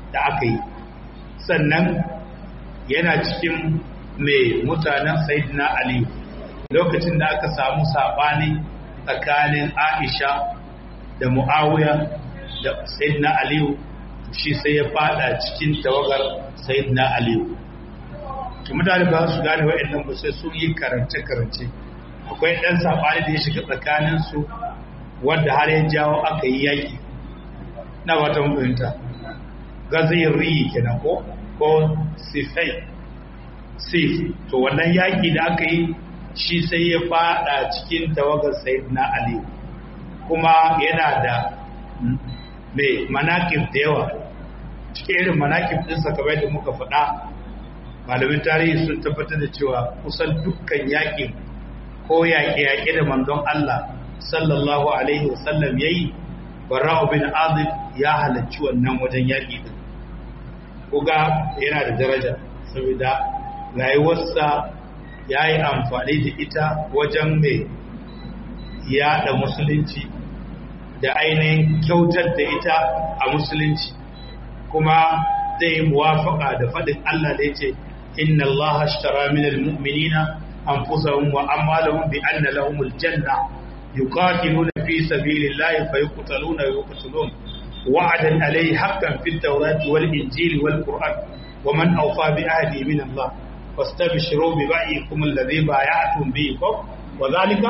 da aka yi sannan yana cikin mai mutanen sayidina ali lokacin da aka samu saɓani tsakanin aisha da mu'awiya da sayidina aliyu shi sai ya fada cikin tawagar sayidina aliyu to mutane ba su gane wa'annan ba sai sun yi karance-karance akwai ɗan saɓani da ya shiga tsakaninsu wadda har ya jawo aka yi yaƙi na wata fahimta gazayin riyi kenan ko ko sifai sif to wannan yaƙi da aka yi shi sai ya fada cikin tawagar sayyidina ali kuma yana da mai manakib da yawa cikin irin manakib ɗinsa kamar da muka faɗa malamin tarihi sun tabbatar da cewa kusan dukkan yaƙin ko yaƙe-yaƙe da manzon Allah sallallahu alaihi wasallam yayi barra'u bin azib ya halarci wannan wajen yaƙi din kuga yana da daraja saboda rayuwarsa ya yi amfani da ita wajen mai yaɗa musulunci da ainihin kyautar da ita a musulunci kuma zai yi muwafaka da faɗin Allah da ya ce inna Allah ashtara minal mu'minina anfusahum wa amwalahum bi anna lahumul janna yuqatiluna fi sabilillahi fayuqtaluna wa yuqtalun wa'adan alayhi haqqan fit tawrati wal injili wal qur'an wa man awfa bi ahdi min Allah fastabshiru bi ba'ikum alladhi bay'atum bihi wa dhalika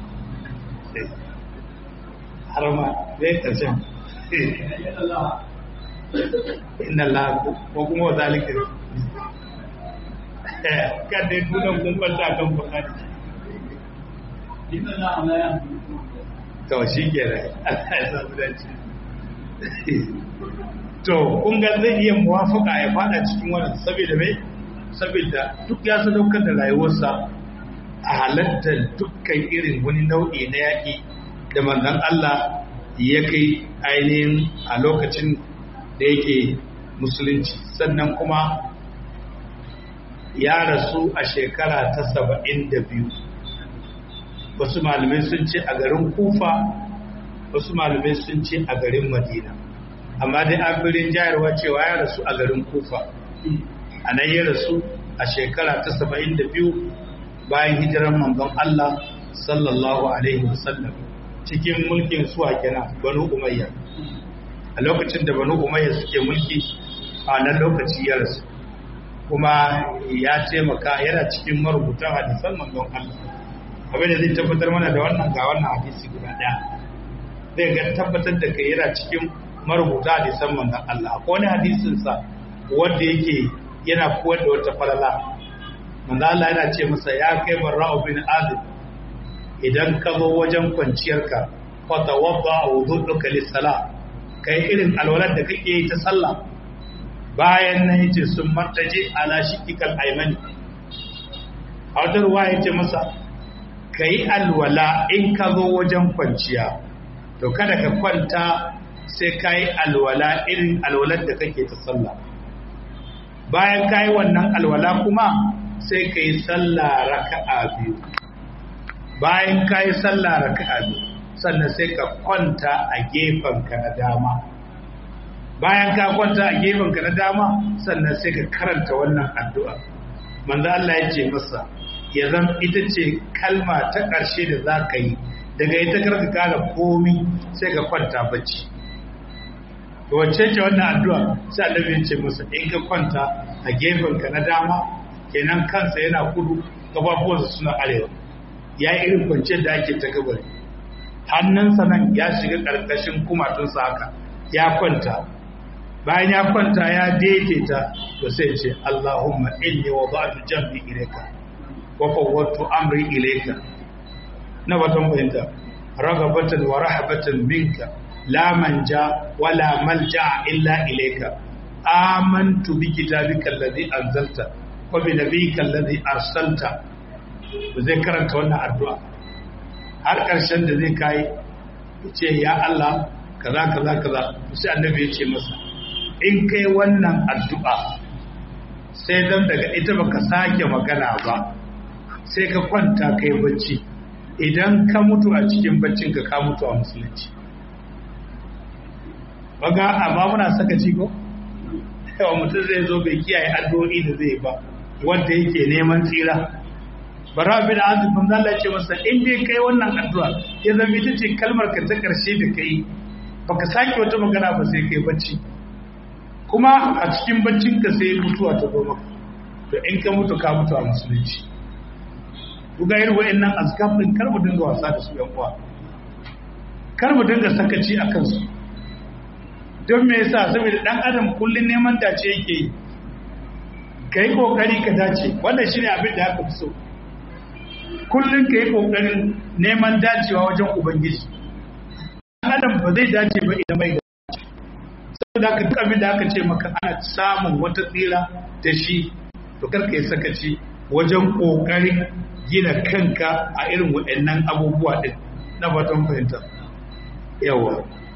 harama zai karshen inna Allah ko kuma wa zalika kan dai tunan kun kwanta kan bukari to shi ke rai Allah ya samu dace to kun ga zai iya muwafaka ya fada cikin wannan saboda mai saboda duk ya sadaukar da rayuwarsa a halartar dukkan irin wani nau'i na yaƙi da manzon Allah ya kai ainihin a lokacin da yake musulunci sannan kuma ya rasu a shekara ta saba'in da biyu wasu malamai sun ce a garin kufa wasu malamai sun ce a garin madina amma dai an birin jayarwa cewa ya rasu a garin kufa a nan ya rasu a shekara ta saba'in da biyu bayan hijirar manzon Allah sallallahu alaihi wasallam cikin mulkin suwa kenan banu umayya a lokacin da banu umayya suke mulki a nan lokaci ya rasu kuma ya taimaka yana cikin marubutan hadisan manzon Allah abin da zai tabbatar mana da wannan ga wannan hadisi guda daya zai ga tabbatar da kai yana cikin marubuta hadisan manzon Allah akwai wani hadisin sa wanda yake yana kuwar da wata falala manzon Allah yana ce masa ya kai barra'u bin azib idan ka zo wajen kwanciyarka fa tawadda wudu'uka lis-salah kai irin alwalar da kake yi ta sallah bayan nan yace sun martaje ala shikikal aymani a wata ruwa yace masa kai alwala in ka zo wajen kwanciya to kada ka kwanta sai kai alwala irin alwalar da kake ta sallah bayan kai wannan alwala kuma sai kai sallah raka'a biyu bayan kai sallah raka'a biyu sannan sai ka kwanta a gefenka na dama bayan ka kwanta a gefenka na dama sannan sai ka karanta wannan addu'a manzo Allah ya ce masa ya zan ita ce kalma ta ƙarshe da za ka yi daga ita karka kara komi sai ka kwanta bacci to wacce ce wannan addu'a sai Allah ya ce masa in ka kwanta a gefenka na dama kenan kansa yana kudu gabafuwansa suna arewa ya yi irin kwanciyar da ake ta kabari hannunsa nan ya shiga ƙarƙashin kumatunsa haka ya kwanta bayan ya kwanta ya daidaita to sai ce Allahumma inni wada'tu jambi ilayka wa fawwadtu amri ilayka na batan bayanta ragabatan wa rahabatan minka la manja wala malja illa ilayka amantu bi kitabika alladhi anzalta wa bi nabiyyika alladhi arsalta zai karanta wannan addu'a har ƙarshen da zai kai ce ya Allah kaza kaza kaza sai annabi ya ce masa in kai wannan addu'a sai dan daga ita baka sake magana ba sai ka kwanta kai bacci idan ka mutu a cikin baccin ka ka mutu a musulunci baga amma muna saka ko yawa mutum zai zo bai kiyaye addu'o'i da zai ba wanda yake neman tsira bara bin azib bin Allah ce masa in dai kai wannan addu'a ya zama ita ce kalmar ka ta karshe da kai baka sake wata magana ba sai kai bacci kuma a cikin baccin ka sai mutuwa ta zo maka to in ka mutu ka mutu a musulunci ku ga irin wa'annan azkar din kar mu dinga wasa da su yan uwa kar mu dinga sakaci a kansu don me yasa saboda dan adam kullun neman dace yake yi kai kokari ka dace wannan shine abin da aka fi so kullun kai kokarin neman dacewa wajen ubangiji dan adam ba zai dace ba idan bai da saboda haka duk abin da aka ce maka ana samun wata tsira da shi to kar ka yi sakaci wajen kokarin gina kanka a irin waɗannan abubuwa din na fatan fahimta yawa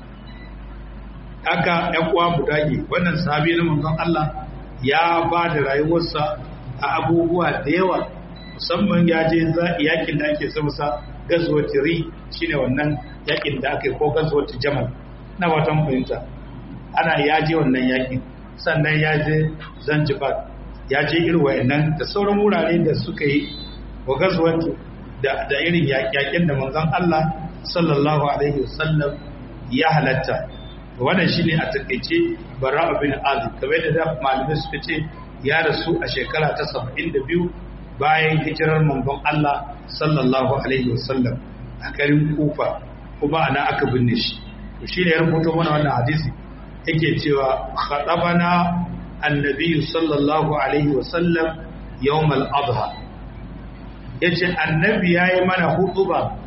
haka ‘yan uwa mu dage wannan sahabi na manzon Allah ya ba da rayuwarsa a abubuwa da yawa musamman ya je yakin da ake samasa gazuwati ri shine wannan yakin da aka yi ko gazuwati jamal na watan fahimta ana ya je wannan yakin sannan ya je zanzibar ya je irin wayannan da sauran wurare da suka yi wa gazuwati da irin yakin da manzon Allah sallallahu alaihi wasallam ya halatta wannan shine a takeice bara bin azib kamar da malamai suka ce ya rasu a shekara ta 72 bayan hijirar manzon Allah sallallahu alaihi wasallam a garin Kufa kuma ana aka binne shi to shine ya rubuto mana wannan hadisi yake cewa khatabana annabi sallallahu alaihi wasallam yawm al-adha yace annabi yayi mana hutuba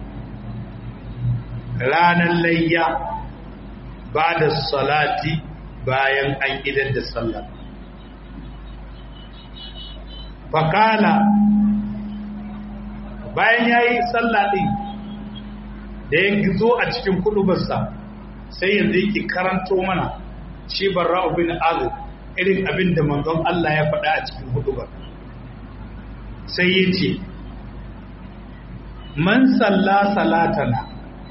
ranar layya ba da salati bayan an idar da sallah fakala bayan ya yi sallah ɗin da ya zo a cikin kudubarsa sai yanzu yake karanto mana shi barra bin azib irin abin da manzon Allah ya faɗa a cikin hudubar sai ya ce man salla salatana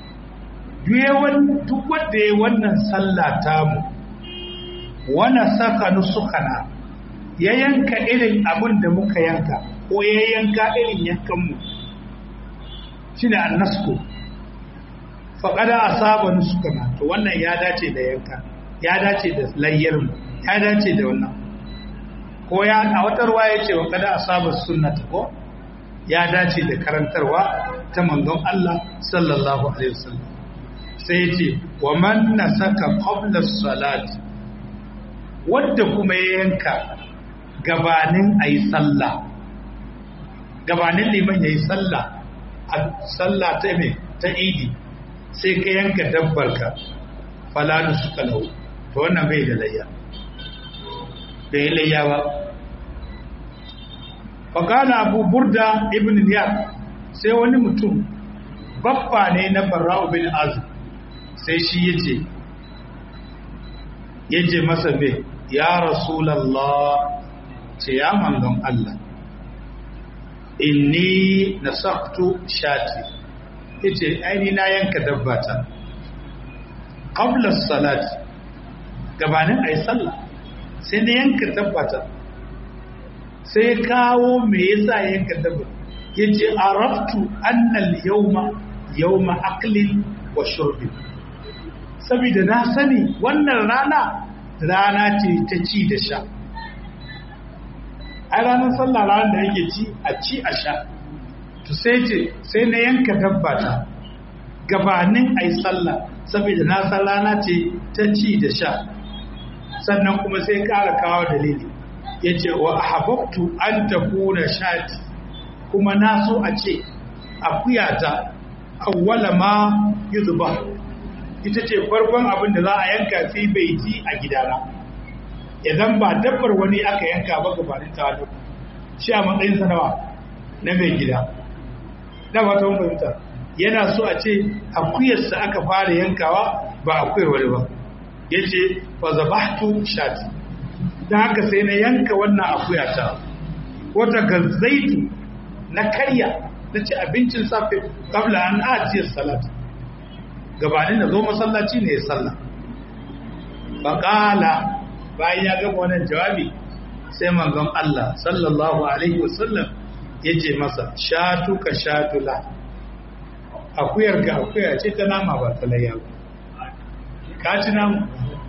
duk wanda ya wannan sallah tamu wana saka nusukana ya yanka irin abin da muka yanka ko ya yanka irin yankanmu shi ne annasko faƙada a saba nusukana to wannan ya dace da yanka ya dace da layyarmu ya dace da wannan ko ya a watarwa ya ce waƙada a saba sunnata ko ya dace da karantarwa ta manzon Allah sallallahu alaihi wasallam sai ce wa man nasaka qabla salati wanda kuma ya yanka gabanin ayi sallah gabanin liman yayi sallah a sallah ta me ta idi sai ka yanka dabbarka falanu suka lau to wannan bai da layya bai layya ba fakana abu burda ibn niyar sai wani mutum babba ne na barra'u bin azib sai shi ya ce ya ce masa bai ya rasulallah ce ya manzon Allah inni na saktu shati ya ce aini na yanka dabbata ƙablar salati gabanin a yi sallah sai na yanka dabbata sai kawo me yasa yanka dabbata ya ce araftu annal yauma yauma aklin wa shurbin saboda na sani wannan rana rana ce ta ci da sha a ranar sallah ranar da yake ci a ci a sha to sai ce sai na yanka dabbata gabanin a yi sallah saboda na san rana ce ta ci da sha sannan kuma sai kara kawo dalili ya ce wa ahabbtu an takuna shati kuma na so a ce akuyata awwala ma yuzba ita ce farkon abin da za a yanka sai bai ji a gidana idan ba dabbar wani aka yanka ba gabanin ta wani shi a matsayin sanawa na mai gida na ba ta fahimta yana so a ce akuyarsa aka fara yankawa ba akuyar wani ba ya ce fa zabahtu shati don haka sai na yanka wannan akuyata wata gazzaitu na karya na ci abincin safe kabla an ajiyar salat gabanin da zo masallaci ne ya salla faƙala bayan ya gama wannan jawabi sai manzon Allah sallallahu alaihi wasallam ya ce masa shatu ka shatula akuyar ka akuya ce ta nama ba ta layya ka ci nama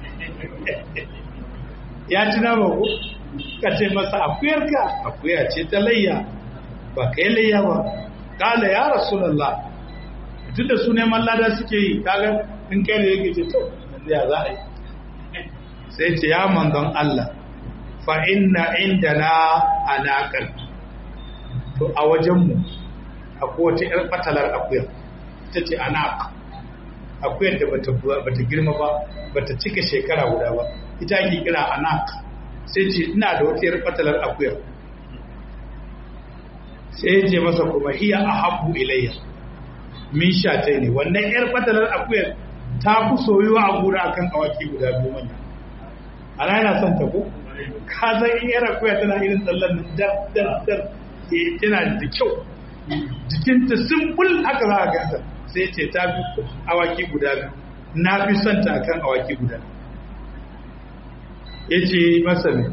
ya ci nama ko ka ce masa akuyar ka akuya ce ta layya ba ka yi layya ba kala ya rasulallah tun da su neman lada suke yi kaga in kai da yake ce to ya za a yi sai ce ya manzon Allah fa inna indana anaqal to a wajenmu akwai wata yar fatalar akuya ita ce anaq akuyar da bata bata girma ba bata cika shekara guda ba ita ake kira anaq sai ce ina da wata yar fatalar akuya sai ya ce masa kuma hiya ahabbu ilayya min shatai ne wannan yar fatalar akuyar ta fi soyuwa a gura akan awaki guda biyu manya ana yana son ta ko ka san in yar akuya tana irin tsallan nan dar dar dar eh tana da kyau jikinta simple haka za a ganta sai ce ta fi awaki guda biyu na fi son ta akan awaki guda ya ce masa ne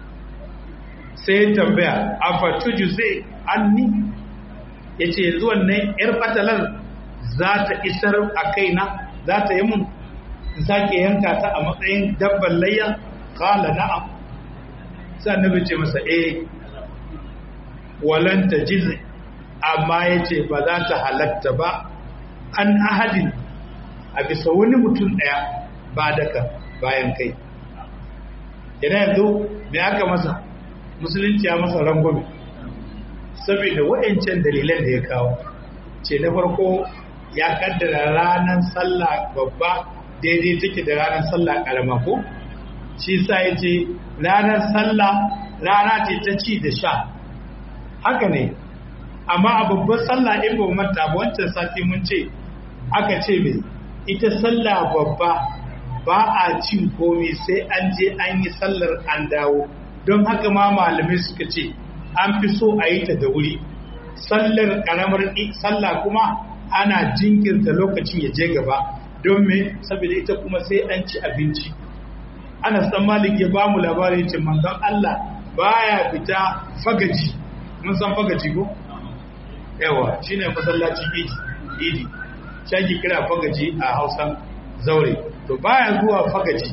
sai tambaya a fatuju zai anni ya ce yanzu wannan yar fatalar za ta isar a kaina za ta yi mun in sake yanka ta a matsayin dabban layya kala na'am sai annabi ce masa eh walan ta jizi amma ya ce ba za ta halatta ba an ahadin a bisa wani mutum ɗaya ba daga bayan kai yana yanzu me aka masa musulunci ya masa rangwame saboda waɗancan dalilan da ya kawo ce na farko ya kaddara ranar sallah babba daidai take da ranar sallah karama ko shi sa ya ce ranar sallah rana ce ta ci da sha haka ne amma a babbar sallah in ba manta ba wancan sati mun ce aka ce mai ita sallah babba ba a cin komai sai an je an yi sallar an dawo don haka ma malamai suka ce an fi so a yi ta da wuri sallar karamar sallah kuma ana jinkirta lokacin ya je gaba don me saboda ita kuma sai an ci abinci ana san malik ya ba mu labarin ce manzon Allah baya fita fagaji mun san fagaji ko yawa shine masallacin idi idi shaki kira fagaji a Hausan zaure to baya zuwa fagaji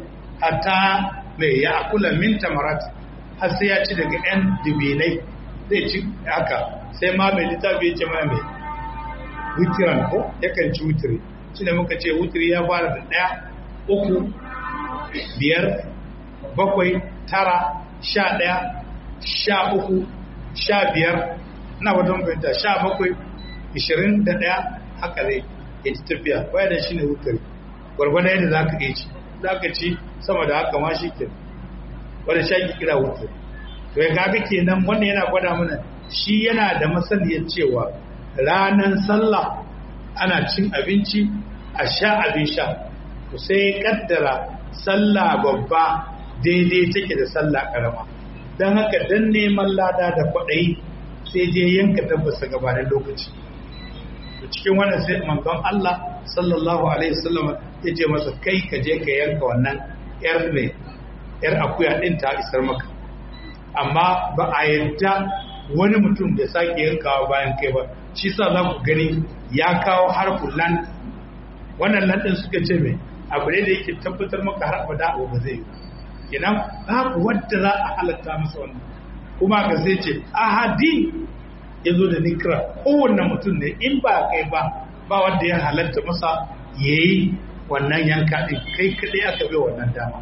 hatta mai ya akula min tamarat har sai ya ci daga yan dubinai zai ci haka sai ma mai littafi ya ce mai mai witiran ko yakan ci witiri shi ne muka ce witiri ya fara da ɗaya uku biyar bakwai tara sha ɗaya sha uku sha biyar na wajen fahimta sha bakwai ishirin da ɗaya haka zai ya ci tafiya baya da shi ne witiri gwargwadon yadda za ka iya ci za ka ci sama da haka ma shi ke wadda sha ki kira witiri to ya kaga kenan wannan yana gwada mana shi yana da masaniyar cewa ranar sallah ana cin abinci a sha abin sha to sai kaddara sallah babba daidai take da sallah karama don haka dan neman lada da kwaɗayi sai je yanka tabbasa gabanin lokaci to cikin wannan sai manzon Allah sallallahu alaihi wasallam ya ce masa kai ka je ka yanka wannan yar ne yar akuya din ta isar maka amma ba a yadda wani mutum da sake yankawa bayan kai ba shi sa za ku gani ya kawo harfin lan wannan lan din suka ce mai abu ne da yake tabbatar maka har abada abu ba zai yi kenan babu wadda za a halatta masa wannan kuma ka sai ce ahadi ya zo da nikra kowanne mutum ne in ba kai ba ba wanda ya halatta masa ya yi wannan yanka ɗin kai kaɗai aka bai wannan dama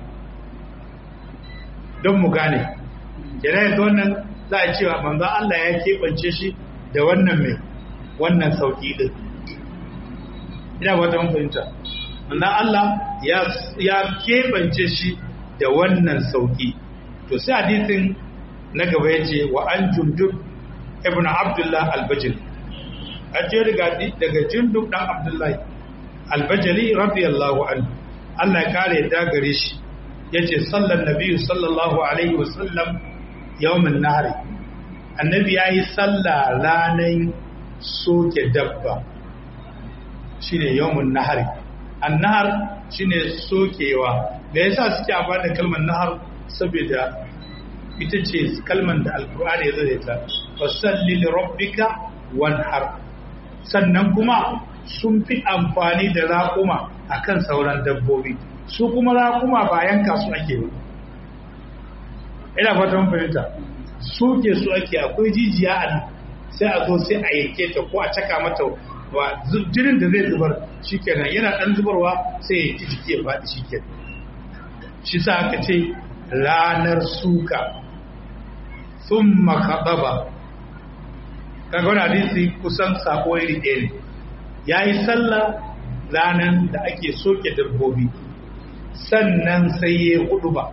don mu gane yana yanzu wannan za a cewa manzan Allah ya keɓance shi da wannan mai wannan sauƙi ɗin ina wata fahimta manzan Allah ya keɓance shi da wannan sauƙi to sai hadisin na gaba ya ce wa an jundub ibn abdullah albajil a ce daga jundub ɗan abdullahi albajali radiyallahu anhu Allah ya kare ya gare shi ya ce sallan nabiyu sallallahu alaihi wasallam yawmin nahari annabi ya yi sallah ranar soke dabba shine yawmin nahari annahar shine sokewa me yasa suke amfani da kalmar nahar saboda ita ce kalmar da alkur'ani ya zo da ita fasalli li rabbika wanhar sannan kuma sun fi amfani da raƙuma akan sauran dabbobi su kuma raƙuma ba yanka su ake ba ina fata mun fahimta su ke su ake akwai jijiya a nan sai a zo sai a yanke ta ko a caka mata wa jinin da zai zubar shikenan yana dan zubarwa sai ya ji jiki ya faɗi shikenan shi sa aka ce ranar suka sun makaɗaba kaga wani hadisi kusan sako iri ɗaya ne ya yi sallah ranar da ake soke dabbobi sannan sai ya hudu ba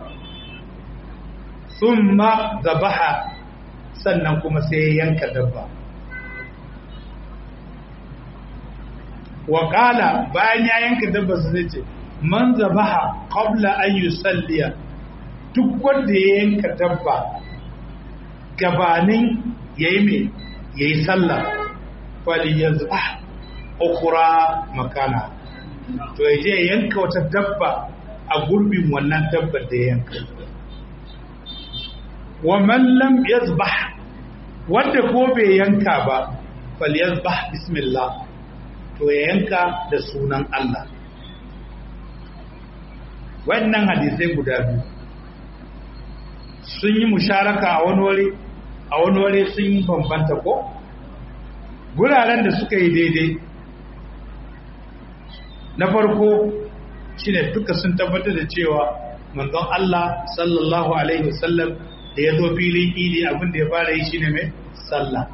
sun ma zabaha sannan kuma sai ya yanka dabba waƙala bayan ya yanka dabba su zai ce man zabaha qabla an yusalliya duk wanda ya yanka dabba gabanin yayi me yayi sallah falyazbah ukhra makana to yaje ya yanka wata dabba a gurbin wannan dabbar da ya yanka wa man lam yazbah wanda ko bai yanka ba falyazbah bismillah to ya yanka da sunan Allah wannan hadisai guda biyu sun yi musharaka a wani wuri a wani wuri sun yi bambanta ko guraren da suka yi daidai na farko shine duka sun tabbatar da cewa manzon Allah sallallahu alaihi wasallam da ya zo filin idi abin da ya fara yi shine mai sallah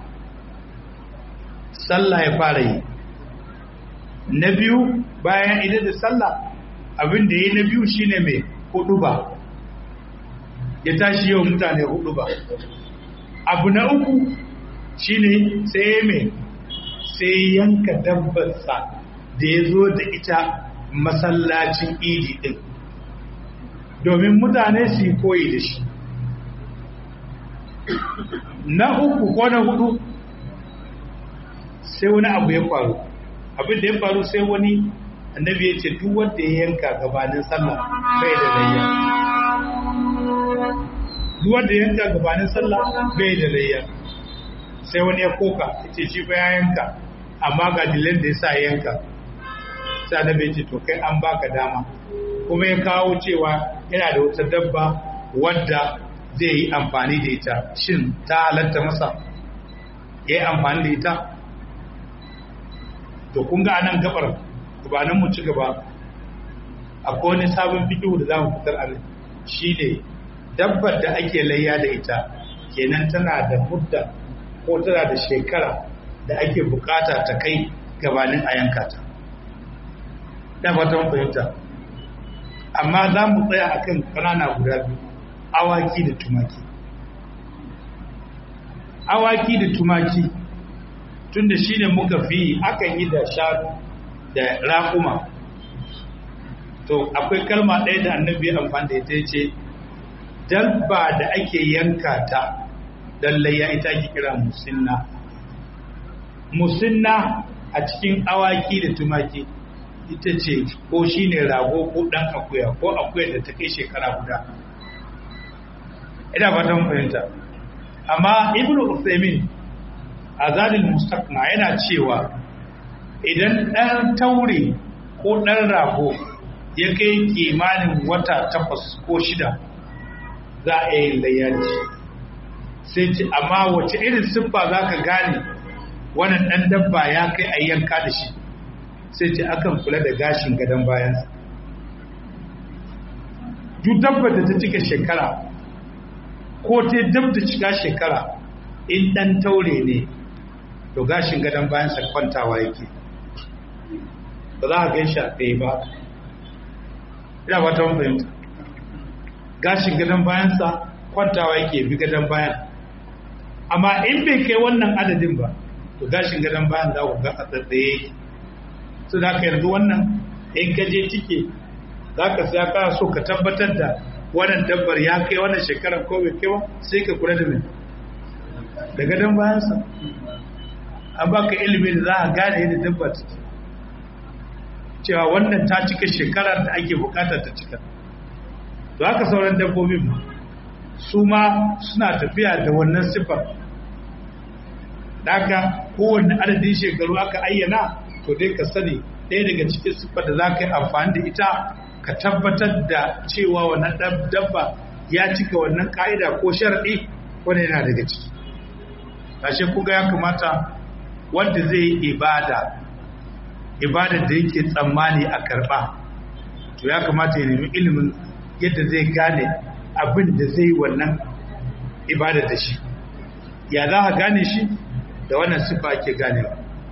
sallah ya fara yi na biyu bayan idan da sallah abin da ya na biyu shine mai hudu ba ya tashi yau mutane hudu ba abu na uku shine sai mai sai yanka dabbarsa da ya zo da ita masallacin idi din domin mutane su yi koyi da shi na uku ko na hudu sai wani abu ya faru abin da ya faru sai wani annabi ya ce duk wanda ya yanka gabanin sallah bai da layya duk wanda ya yanka gabanin sallah bai da layya sai wani ya koka ya ce shi ba ya yanka amma ga dilin da ya sa yanka sai annabi ya ce to kai an baka dama kuma ya kawo cewa yana da wata dabba wadda zai yi amfani da ita shin ta halatta masa ya yi amfani da ita to kun ga anan gabar gabanin mu ci gaba akwai wani sabon fikihu da za mu fitar a nan shi ne dabbar da ake layya da ita kenan tana da mudda ko tana da shekara da ake bukata ta kai gabanin a yanka ta da fatan fahimta amma za mu tsaya akan ƙanana guda biyu awaki da tumaki awaki da tumaki tunda shi ne muka fi akan yi da shanu da raƙuma to akwai kalma ɗaya da annabi ya amfani da ita ce dabba da ake yanka ta layya ita ake kira musinna musinna a cikin awaki da tumaki ita ce ko shi ne rago ko ɗan akuya ko akuya da ta kai shekara guda ina fatan fahimta amma ibnu usaimin azadil mustaqna yana cewa idan ɗan taure ko ɗan rago ya kai kimanin wata takwas ko shida za a yi layyaci sai ce amma wace irin siffa za ka gane wannan ɗan dabba ya kai a yanka da shi sai ce akan kula da gashin gadon bayansa duk dabba da ta cika shekara ko ta dab da cika shekara in ɗan taure ne to gashin gadon bayansa kwantawa yake ba za a gan shi a ɗaya ba ina ba ta fahimta gashin gadon bayansa kwantawa yake bi gadon bayan amma in bai kai wannan adadin ba to gashin gadon bayan za ku ga a tsaye yake su da ka yanzu wannan in ka je cike za ka sa ka so ka tabbatar da wannan dabbar ya kai wannan shekarar ko bai kai ba sai ka kula da mai da gadon bayansa an baka ilimi da za a gane yadda dabba ta cewa wannan ta cika shekarar da ake bukatar ta cika to haka sauran dabbobin ma su ma suna tafiya da wannan siffar daga kowanne adadin shekaru aka ayyana to dai ka sani ɗaya daga cikin siffar da za ka yi amfani da ita ka tabbatar da cewa wannan dabba ya cika wannan ka'ida ko sharaɗi wanda yana daga ciki ashe kuga ya kamata wanda zai yi ibada ibadar da yake tsammani a karɓa to ya kamata ya nemi ilimin yadda zai gane abin da zai wannan ibadar da shi ya za a gane shi da wannan sifa ake ganewa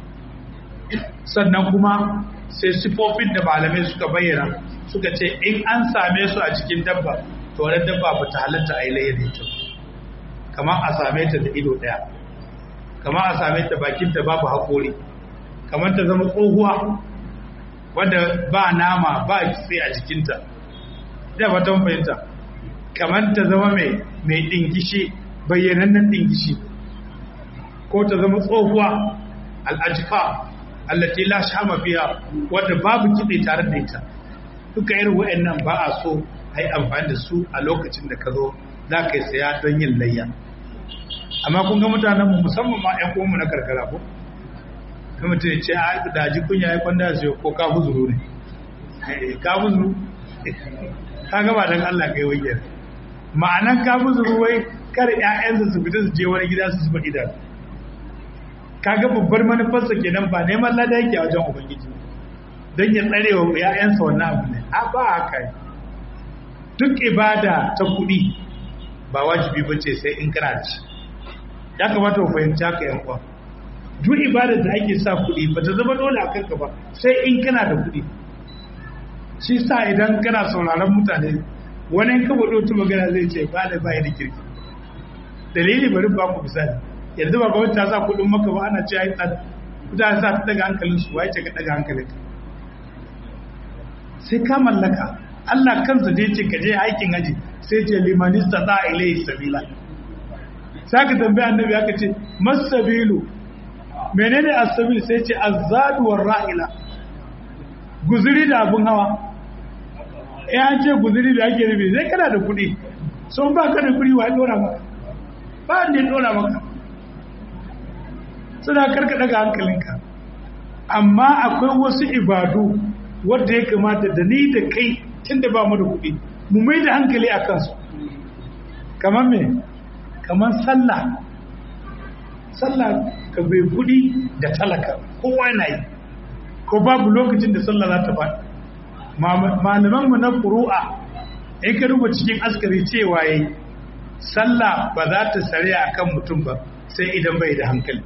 sannan kuma sai sifofin da malamai suka bayyana suka ce in an same su a cikin dabba to wani dabba ba ta halatta a yi layar ita kamar a same ta da ido ɗaya kamar a same ta bakinta babu haƙori kamar ta zama tsohuwa wadda ba nama ba kitse a jikinta da ba ta fahimta kamar ta zama mai mai dingishi bayyanannen dingishi ko ta zama tsohuwa al'ajika allati la shama fiha wadda babu kitse tare da ita duka irin wa'annan ba a so a yi amfani da su a lokacin da ka zo za ka yi saya don yin layya amma kun ga mutanen mu musamman ma 'yan uwanmu na karkara ko kuma mutum ya ce a da ji kunya ya kwanda su ko ka buzuru ne ka buzuru ka gaba don Allah kai wai yar ma'anan ka buzuru wai kar ƴaƴansa su fita su je wani gida su zuba idanu kaga babbar manufarsa kenan ba neman lada yake a wajen ubangiji don ya tsare wa ƴaƴansa wannan abu ne a ba haka duk ibada ta kuɗi ba wajibi bace sai in kana da shi ya kamata ku fahimci haka yan uwa duk ibadar da ake sa kuɗi ba ta zama dole a kanka ba sai in kana da kuɗi shi sa idan kana sauraron mutane wani ka faɗo ta magana zai ce ba da bayan da kirki dalili bari ba ku misali yanzu ba gwamnati ta sa kuɗin maka ba ana ce ai tsada mutane sa ta daga hankalin su wai ce ka daga hankalin ka sai ka mallaka Allah kansa da ce ka je aikin haji sai ce limanista za a ilai sabila sai ka tambaya annabi aka ce masabilu menene asabil sai ce azadu war rahila guzuri da abun hawa eh an ce guzuri da ake nufi sai kana da kuɗi sun ba ka da kuɗi wa dora maka ba ne dora maka suna karka daga hankalinka amma akwai wasu ibadu wadda ya kamata da ni da kai tun da ba mu da kuɗi mu mai da hankali a kansu kamar me kamar sallah sallah ka bai kuɗi da talaka kowa yana yi ko babu lokacin da sallah za ta faɗi malamanmu na ƙuru'a in ka ruba cikin askari cewa yayi sallah ba za ta sare a kan mutum ba sai idan bai da hankali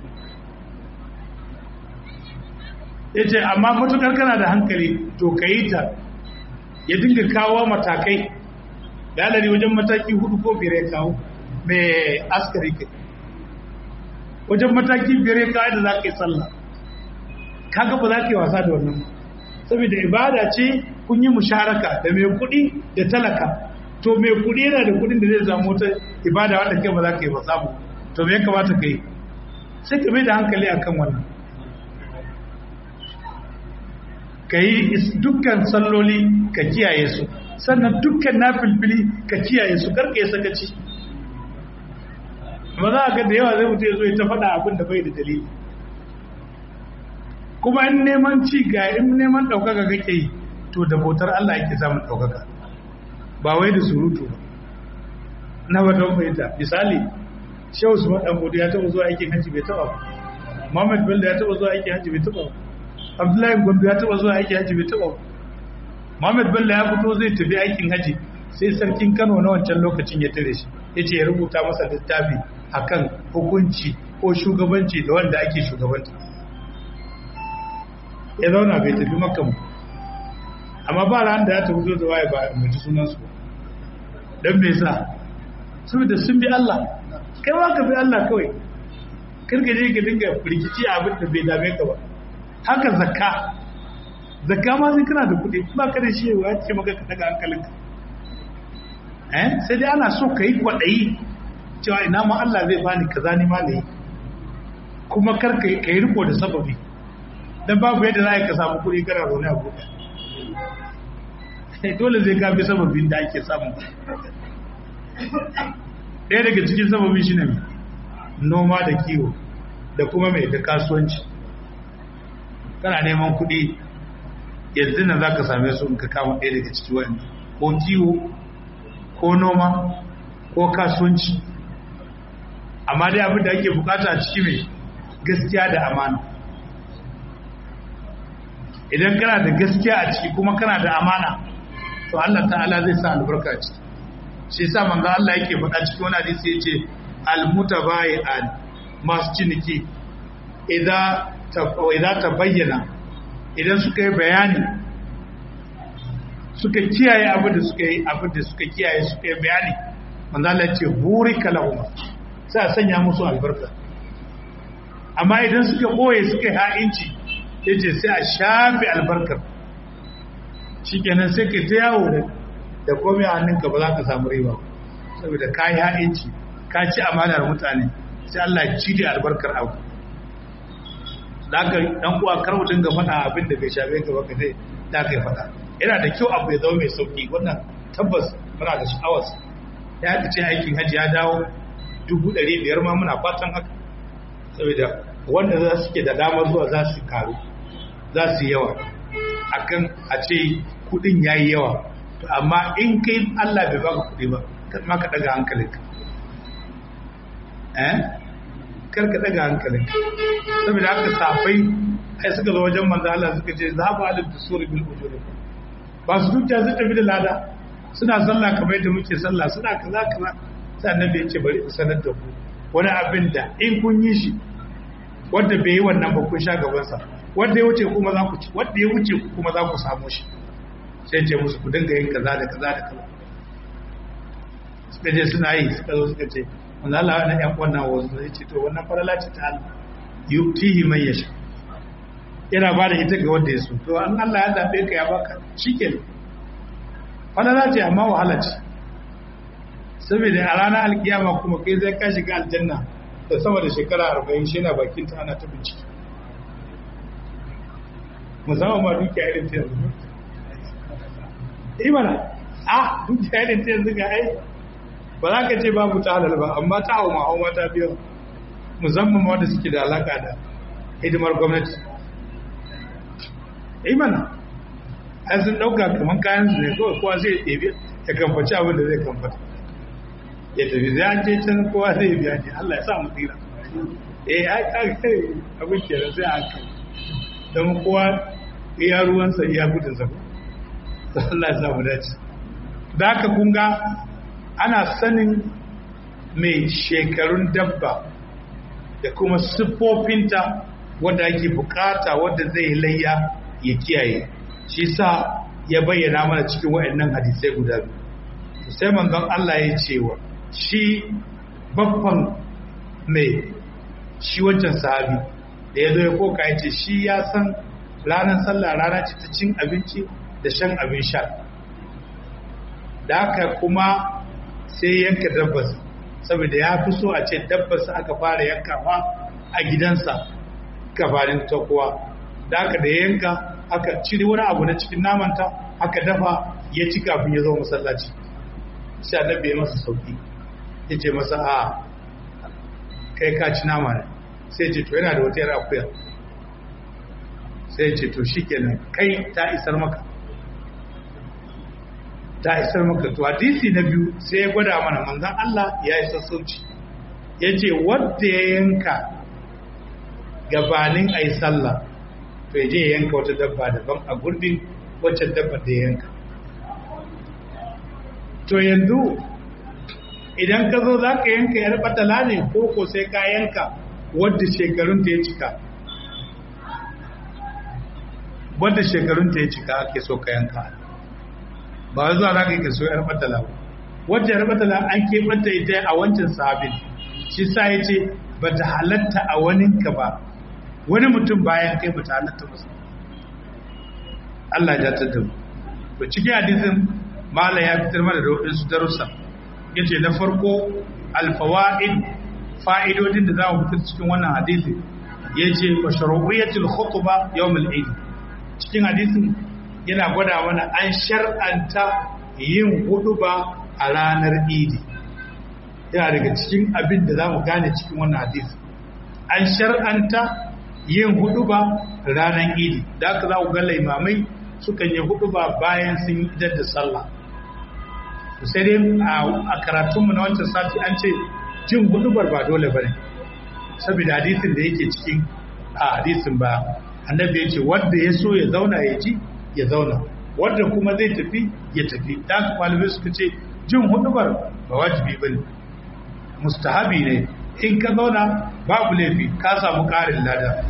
ya ce amma matukar kana da hankali to ka yi ta ya dinga kawo matakai dalari wajen mataki hudu ko biyar ya kawo mai askari kai wajen mataki biyar ya kawo da za ka yi sallah kaga ba za ka yi wasa da wannan saboda ibada ce kun yi musharaka da mai kuɗi da talaka to mai kuɗi yana da kuɗin da zai samu wata ibada wadda kai ba za ka yi ba samu to me ya kamata ka yi sai ka mai da hankali akan wannan ka yi dukkan salloli ka kiyaye su sannan dukkan na filfili ka kiyaye su karka ya sakaci ba za a ga da yawa zai mutu ya zo ya ta faɗa abin da bai da dalili kuma in neman ci ga in neman ɗaukaka kake yi to da bautar Allah yake samun ɗaukaka ba wai da surutu ba na ba don fahimta misali shehu su maɗan ya taɓa zuwa aikin hajji bai taɓa ba Muhammad Bello ya taɓa zuwa aikin hajji bai taɓa ba abdullahi gombe ya taba zuwa aikin haji bai taba muhammad bello ya fito zai tafi aikin haji sai sarkin kano na wancan lokacin ya tare shi ya ce ya rubuta masa littafi akan hukunci ko shugabanci da wanda ake shugabanta ya zauna bai tafi makan amma ba ran da ya tafi da waye ba mu ji sunansu don me sa saboda sun bi Allah kai ma ka bi Allah kawai kirka je ka dinga rikici abin da bai dame ka ba haka zakka zakka ma sai kana da kuɗi ba ka da shi ya ce maka ka daga hankalinka eh sai dai ana so ka yi kwaɗayi cewa ina ma Allah zai bani kaza ni ma ne kuma kar ka yi riko da sababi dan babu yadda za ka samu kuɗi kana zaune a buɗe dole zai kafi sababin da ake samu ɗaya daga cikin sababin shi ne noma da kiwo da kuma mai da kasuwanci kana neman kuɗi yanzu nan za ka same su in ka kama ɗaya daga ciki wani ko kiwo ko noma ko kasuwanci amma dai abin da ake bukata a ciki mai gaskiya da amana idan kana da gaskiya a ciki kuma kana da amana to Allah ta'ala zai sa albarka ciki shi sa manzo Allah yake faɗa cikin wani hadisi yace al-mutabayi'an masu ciniki idan ta bayyana idan suka yi bayani suka kiyaye abin da suka yi abin da suka kiyaye suka yi bayani manzo Allah ce burika lahum sai a sanya musu albarka amma idan suka boye suka yi ha'inci yace sai a shafe albarkar shikenan sai ka ta yawo da da komai a hannunka ba za ka samu riba saboda ka yi ha'inci ka ci amanar mutane sai Allah ya ci da albarkar abu da ka dan uwa kar mu dinga faɗa abin da bai shafe ka ba ka dai da ka yi faɗa yana da kyau abu ya zama mai sauki wannan tabbas muna da sha'awar ya ta ce aikin hajji ya dawo dubu ɗari biyar ma muna fatan haka saboda wanda za su ke da damar zuwa za su karu za su yawa akan a ce kuɗin ya yi yawa to amma in kai Allah bai baka kuɗi ba kar ma ka daga hankalinka eh kar ka daga hankalinka saboda haka safai ai suka zo wajen manzo Allah suka ce za ba alif dusuri bil ujuri ba su dukiya su tafi da lada suna sallah kamar yadda muke sallah suna kaza kaza sai annabi ya ce bari in sanar da ku wani abin da in kun yi shi wanda bai yi wannan ba kun sha gaban sa wanda ya wuce kuma za ku ci wanda ya wuce kuma za ku samu shi sai ce musu ku dinga yin kaza da kaza da kaza suka je suna yi suka zo suka ce wanda Allah wannan ƴan wannan wasu zai ce to wannan farala ce ta Allah yutihi man yasha yana ba da ita ga wanda ya so to an Allah ya zabe ka ya baka shikenan farala ce amma wahala ce saboda a ranar alkiyama kuma kai zai ka shiga aljanna da sama da shekara arba'in shi na bakin ta ana ta bincike musamman ma dukiya irin ta yanzu imana a dukiya irin ta yanzu ga ai ba za ka ce babu ta halal ba amma ta hau ma'auma ta biyo musamman wanda suke da alaka da hidimar gwamnati imana ai sun ɗauka kamar kayan su ne kawai kowa zai ɗebe ya kamfaci abin da zai kamfata ya tafi zai an ce can kowa zai biya ne Allah ya sa mu tsira eh ai kai abin kenan sai a kai don kowa iya ruwansa iya gudunsa ko Allah ya sa mu dace da haka kun ga ana sanin mai shekarun dabba da kuma siffofinta wadda ake bukata wadda zai layya ya kiyaye shi sa ya bayyana mana cikin waɗannan hadisai guda biyu sai manzon Allah ya ce wa shi babban mai shi wancan sahabi da ya zo ya koka ya ce shi ya san ranar sallah rana ce ta cin abinci da shan abin sha da haka kuma sai yanka dabbas saboda ya fi so a ce dabbas aka fara yankawa a gidansa gabanin ta kowa da haka da yanka aka cire wani abu na cikin namanta aka dafa ya ci kafin ya zo masallaci sai annabi ya masa sauki ya ce masa a kai ka ci nama ne sai ce to yana da wata yar akuya sai ce to shikenan kai ta isar maka ta isar maka to hadisi na biyu sai ya gwada mana manzon Allah ya yi sassauci ya ce wadda ya yanka gabanin a yi sallah to ya je ya yanka wata dabba daban a gurbin wacce dabba da ya yanka to yanzu idan ka zo za ka yanka yar batala ne ko ko sai ka yanka wadda shekarunta ya cika wadda shekarunta ya cika ake so ka yanka ba wai zuwa za ka yi ka so yar batala ba wadda yar batala an keɓanta ita a wancan sahabin shi sa ya ce ba ta halatta a waninka ba wani mutum bayan kai ba ta halatta musu Allah ya tattar mu to cikin hadisin mala ya fitar mana da waɗansu darussa ya ce na farko alfawa'id fa'idodin da za mu fitar cikin wannan hadisi ya ce wa sharu'iyyatul khutba yawmul eid cikin hadisin yana gwada mana an shar'anta yin huduba a ranar idi yana daga cikin abin da za mu gane cikin wannan hadisi an shar'anta yin huduba ranar idi da aka za ku ga laimamai sukan yi huduba bayan sun yi idar da sallah sai dai a karatunmu na wancan sati an ce jin hudubar ba dole ba ne saboda hadisin da yake cikin a hadisin ba annabi ya ce wanda ya so ya zauna ya ji ya zauna wanda kuma zai tafi ya tafi da haka malamai suka ce jin hudubar ba wajibi ba ne mustahabi ne in ka zauna babu laifi ka samu ƙarin lada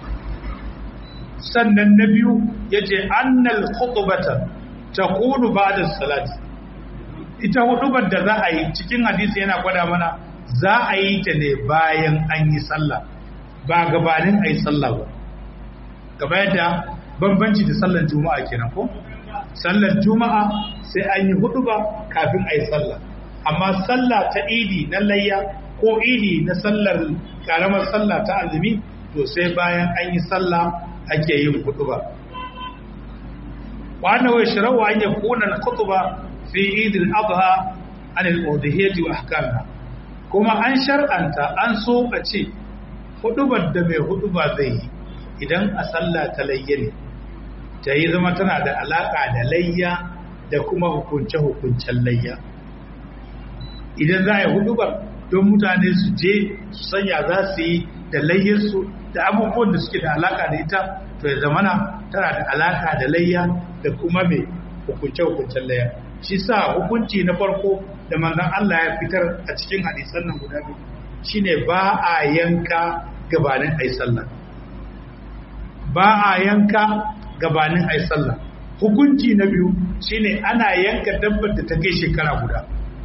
sannan na biyu ya ce annal khutubata ta kunu ba da salati ita hudubar da za a yi cikin hadisi yana gwada mana za a yi ta ne bayan an yi sallah ba gabanin a yi sallah ba gaba yadda bambanci da sallar juma'a kenan ko sallar juma'a sai an yi huduba kafin a yi sallah amma sallah ta idi na layya ko idi na sallar karamar sallah ta azumi to sai bayan an yi sallah ake yin kutuba wa anna wa yashrawu an yakuna al-khutba fi eid al-adha an al-udhiyati wa ahkamha kuma an shar'anta an so a ce hudubar da mai huduba zai yi idan a sallah ta layya ne ta yi zama tana da alaka da layya da kuma hukunce-hukuncen layya idan za a yi hudubar don mutane su je su sanya za su yi da layyarsu da abubuwan da suke da alaka da ita to ya zamana tana da alaka da layya da kuma mai hukunce-hukuncen layya shi sa hukunci na farko da manzon Allah ya fitar a cikin hadisan nan guda biyu shine ba a yanka gabanin ai sallah ba a yanka gabanin ai sallah hukunci na biyu shine ana yanka dabbar da ta kai shekara guda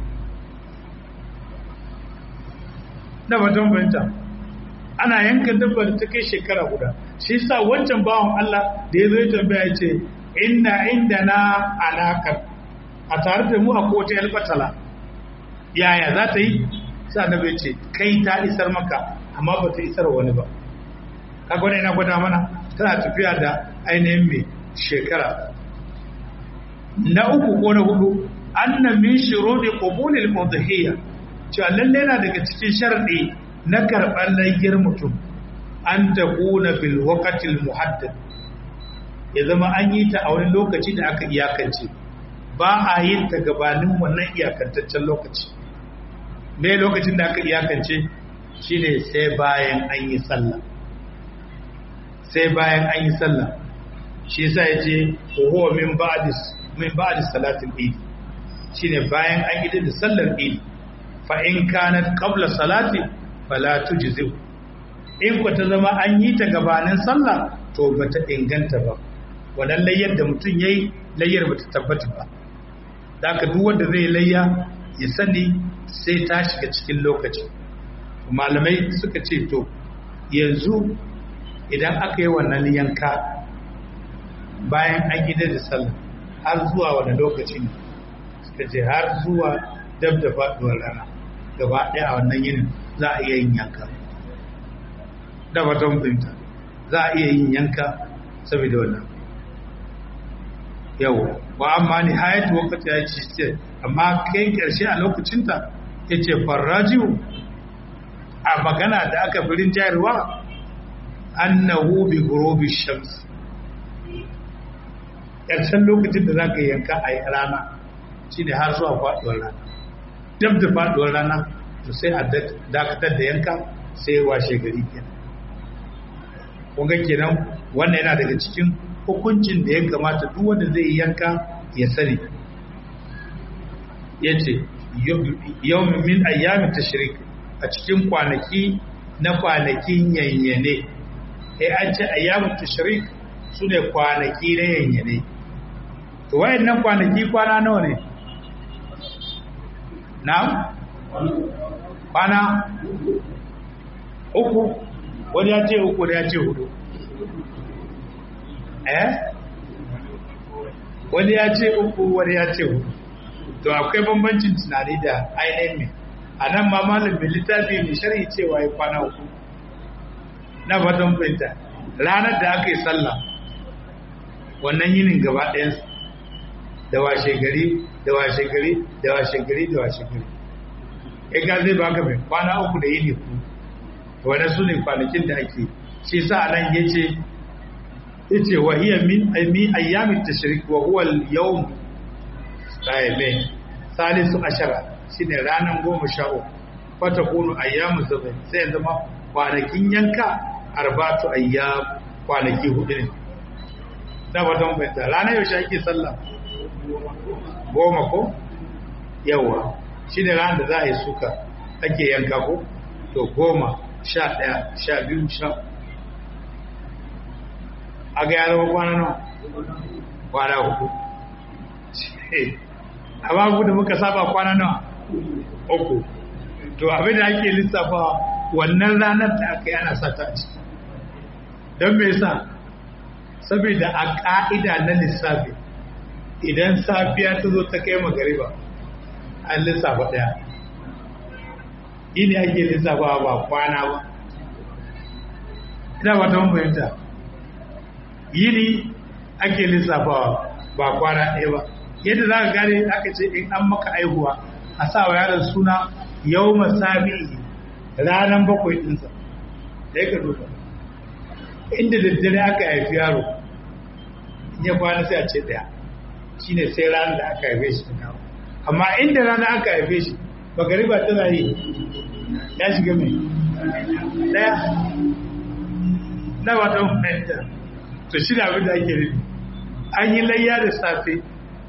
na batun fahimta ana yanka dabbar da ta kai shekara guda shi sa wancan bawan Allah da ya zo ya tambaya ce inna inda na alakar a tare da mu a kowace albatala yaya za ta yi sa na bai ce kai ta isar maka amma ba ta isar wani ba kaga wani ina gwada mana tana tafiya da ainihin mai shekara na uku ko na hudu anna min shurudi qubulil udhiyya cewa lalle na daga cikin sharadi na karɓar layyar mutum an ta kuna bil waqatil muhaddad ya zama an yi ta a wani lokaci da aka iyakance ba a yin ta gabanin wannan iyakantaccen lokaci me lokacin da aka iyakance shine sai bayan an yi sallah sai bayan an yi sallah shi yasa yace huwa min ba'di min ba'di salatil eid shine bayan an yi da sallar eid fa in kanat qabla salati fala tujzi in ku ta zama an yi ta gabanin sallah to bata inganta ba wannan layyar da mutum yayi layyar bata tabbata ba haka duk wanda zai layya ya sani sai ta shiga cikin lokaci malamai suka ce to yanzu idan aka yi wannan yanka bayan an gida da sallah har zuwa wani lokaci ne suka ce har zuwa dab da faduwar rana gaba ɗaya a wannan yinin za a iya yin yanka da baton binta za a iya yin yanka saboda wannan yau wa amma ni hayatu wakati ya ci ce amma kai ƙarshe a lokacinta ya ce farrajiyu a magana da aka firin jayarwa annahu bi gurubi shams ƙarshen lokacin da za ka yanka a rana shine har zuwa faɗuwar rana dab da faɗuwar rana to sai a dakatar da yanka sai washe gari kenan kunga kenan wannan yana daga cikin hukuncin da ya kamata duk wanda zai yi yanka ya sani ya ce yau min ayyami tashrik a cikin kwanaki na kwanakin yanyane ya an ce ayyamin tashrik su ne kwanaki na yanyane to wayannan kwanaki kwana nawa ne na kwana uku wani ya ce uku da ya ce hudu eh wani ya ce uku wani ya ce hudu to akwai bambancin tunani da ainihin mai a nan ma malam mai littafi mai shari'i cewa ya kwana uku na fatan fahimta ranar da aka yi sallah wannan yinin gaba ɗayansa da washe gari da washe gari da washe gari da washe gari ya ga zai baka mai kwana uku da yini ku wane su ne kwanakin da ake shi sa nan ya ce ya ce wa hiya min min ayyamin tashrik wa huwa al-yawm sa'ibe salisu ashara shine ranan goma sha uku fata kunu ayyamu sabai sai ya zama kwanakin yanka arbatu ayyam kwanaki hudu ne da ba don bayyana ranar yaushe ake sallah goma ko yawa shi ne ranar da za a yi suka ake yanka ko to goma sha ɗaya sha biyu sha a ga yaro kwana nawa kwana hudu a babu da muka saba kwana nawa uku to abin da ake lissafa wannan ranar da aka yi ana sata a ciki don me yasa saboda a ƙa'ida na lissafi idan safiya ta zo ta kai magariba an lissafa ɗaya ini ake lissafa ba kwana ba ina ba ta fahimta yini ake lissafa ba kwana ɗaya ba yadda za ka gane aka ce in an maka aihuwa a sa wa yaron suna yau masami ranar bakwai ɗinsa da ya ka duba inda daddare aka haifi yaro ya kwana sai a ce daya shi ne sai ranar da aka haife shi ta amma inda rana aka haife shi magariba tana yi ya shiga mai daya na wata fahimta to shi da abin da ake nufi an yi layya da safe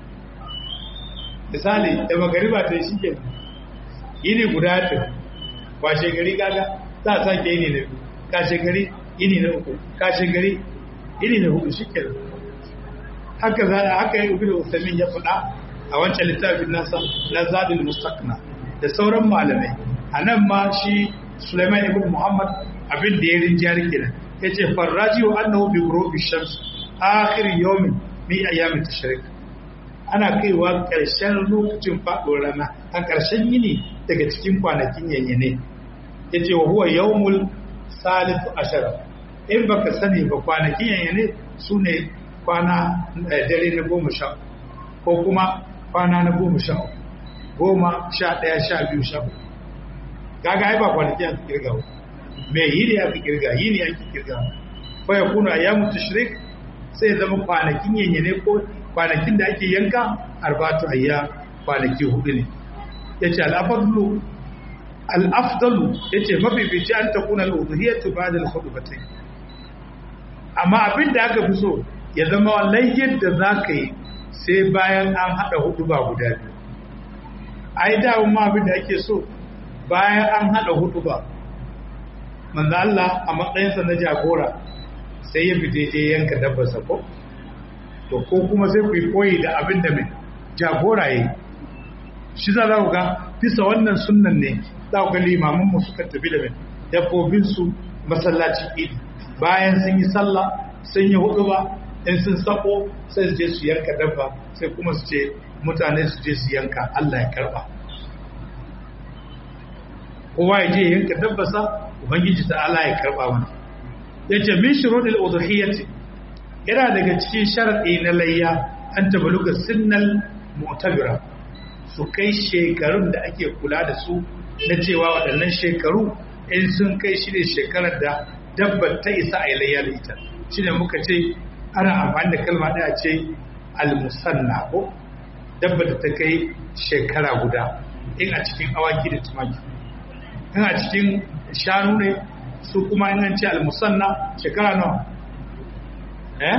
misali da magariba ta yi shi ke yini guda ta washe gari kaga za a sake yini na biyu kashe gari yini na uku kashe gari yini na hudu shi ke haka za haka yi ubi da usamin ya faɗa a wancan littafin nasa na zadul mustaqna da sauran malamai a nan ma shi Sulaiman ibn Muhammad abin da ya rinjiyar kenan yace farraji wa annahu bi ghurubi shams akhir yawmin min ayyam tashrik ana kaiwa ƙarshen lokacin faɗo rana a ƙarshen yini daga cikin kwanakin yanyane yace wa huwa yawmul salisu ashara in baka sani ba kwanakin yanyane sune kwana dare na goma sha ko kuma kwana na goma sha goma sha ɗaya sha biyu sha uku kaga ai ba kwanaki aka kirga ba me yini aka kirga yini aka kirga fa ya kuna ayyamu tashrik sai zama kwanakin yanyane ko kwanakin da ake yanka arbatu ayya kwanaki hudu ne yace al-afdalu al-afdalu yace mafifici an takuna al-udhiyatu ba'da al-khutbatayn amma abin da aka fi so ya zama layyar da za ka yi sai bayan an haɗa hudu ba guda biyu ai da ma abin da ake so bayan an haɗa hudu ba manzo Allah a matsayinsa na jagora sai ya fite je yanka dabbarsa ko to ko kuma sai ku yi koyi da abin da mai jagora yi shi za ku ga bisa wannan sunnan ne za ku ga limamin mu suka tafi da mai dabbobin su masallacin idi bayan sun yi sallah sun yi hudu ba in sun sako sai su je su yanka dabba sai kuma su ce mutane su je su yanka Allah ya karba kowa ya je yanka dabbasa ubangiji ta Allah ya karba mana yace min shurudil udhiyati yana daga cikin sharadi na layya an tabaluga sinnal mu'tabira su kai shekarun da ake kula da su na cewa waɗannan shekaru in sun kai shi ne shekarar da dabbar ta isa a yi layya da ita shi ne muka ce ana amfani da kalma ɗaya ce almusanna ko dabbar da ta kai shekara guda in a cikin awaki da tumaki in a cikin shanu ne su kuma in an ce almusanna shekara nawa eh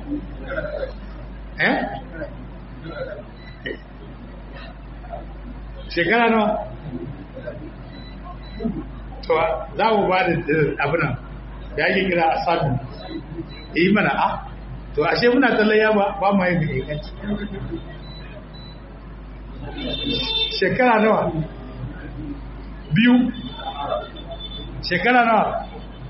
eh shekara nawa to za mu ba da abinan da ake kira a sadu yi mana a to ashe muna tallaya ba ba ma yin inganci shekara nawa biyu shekara nawa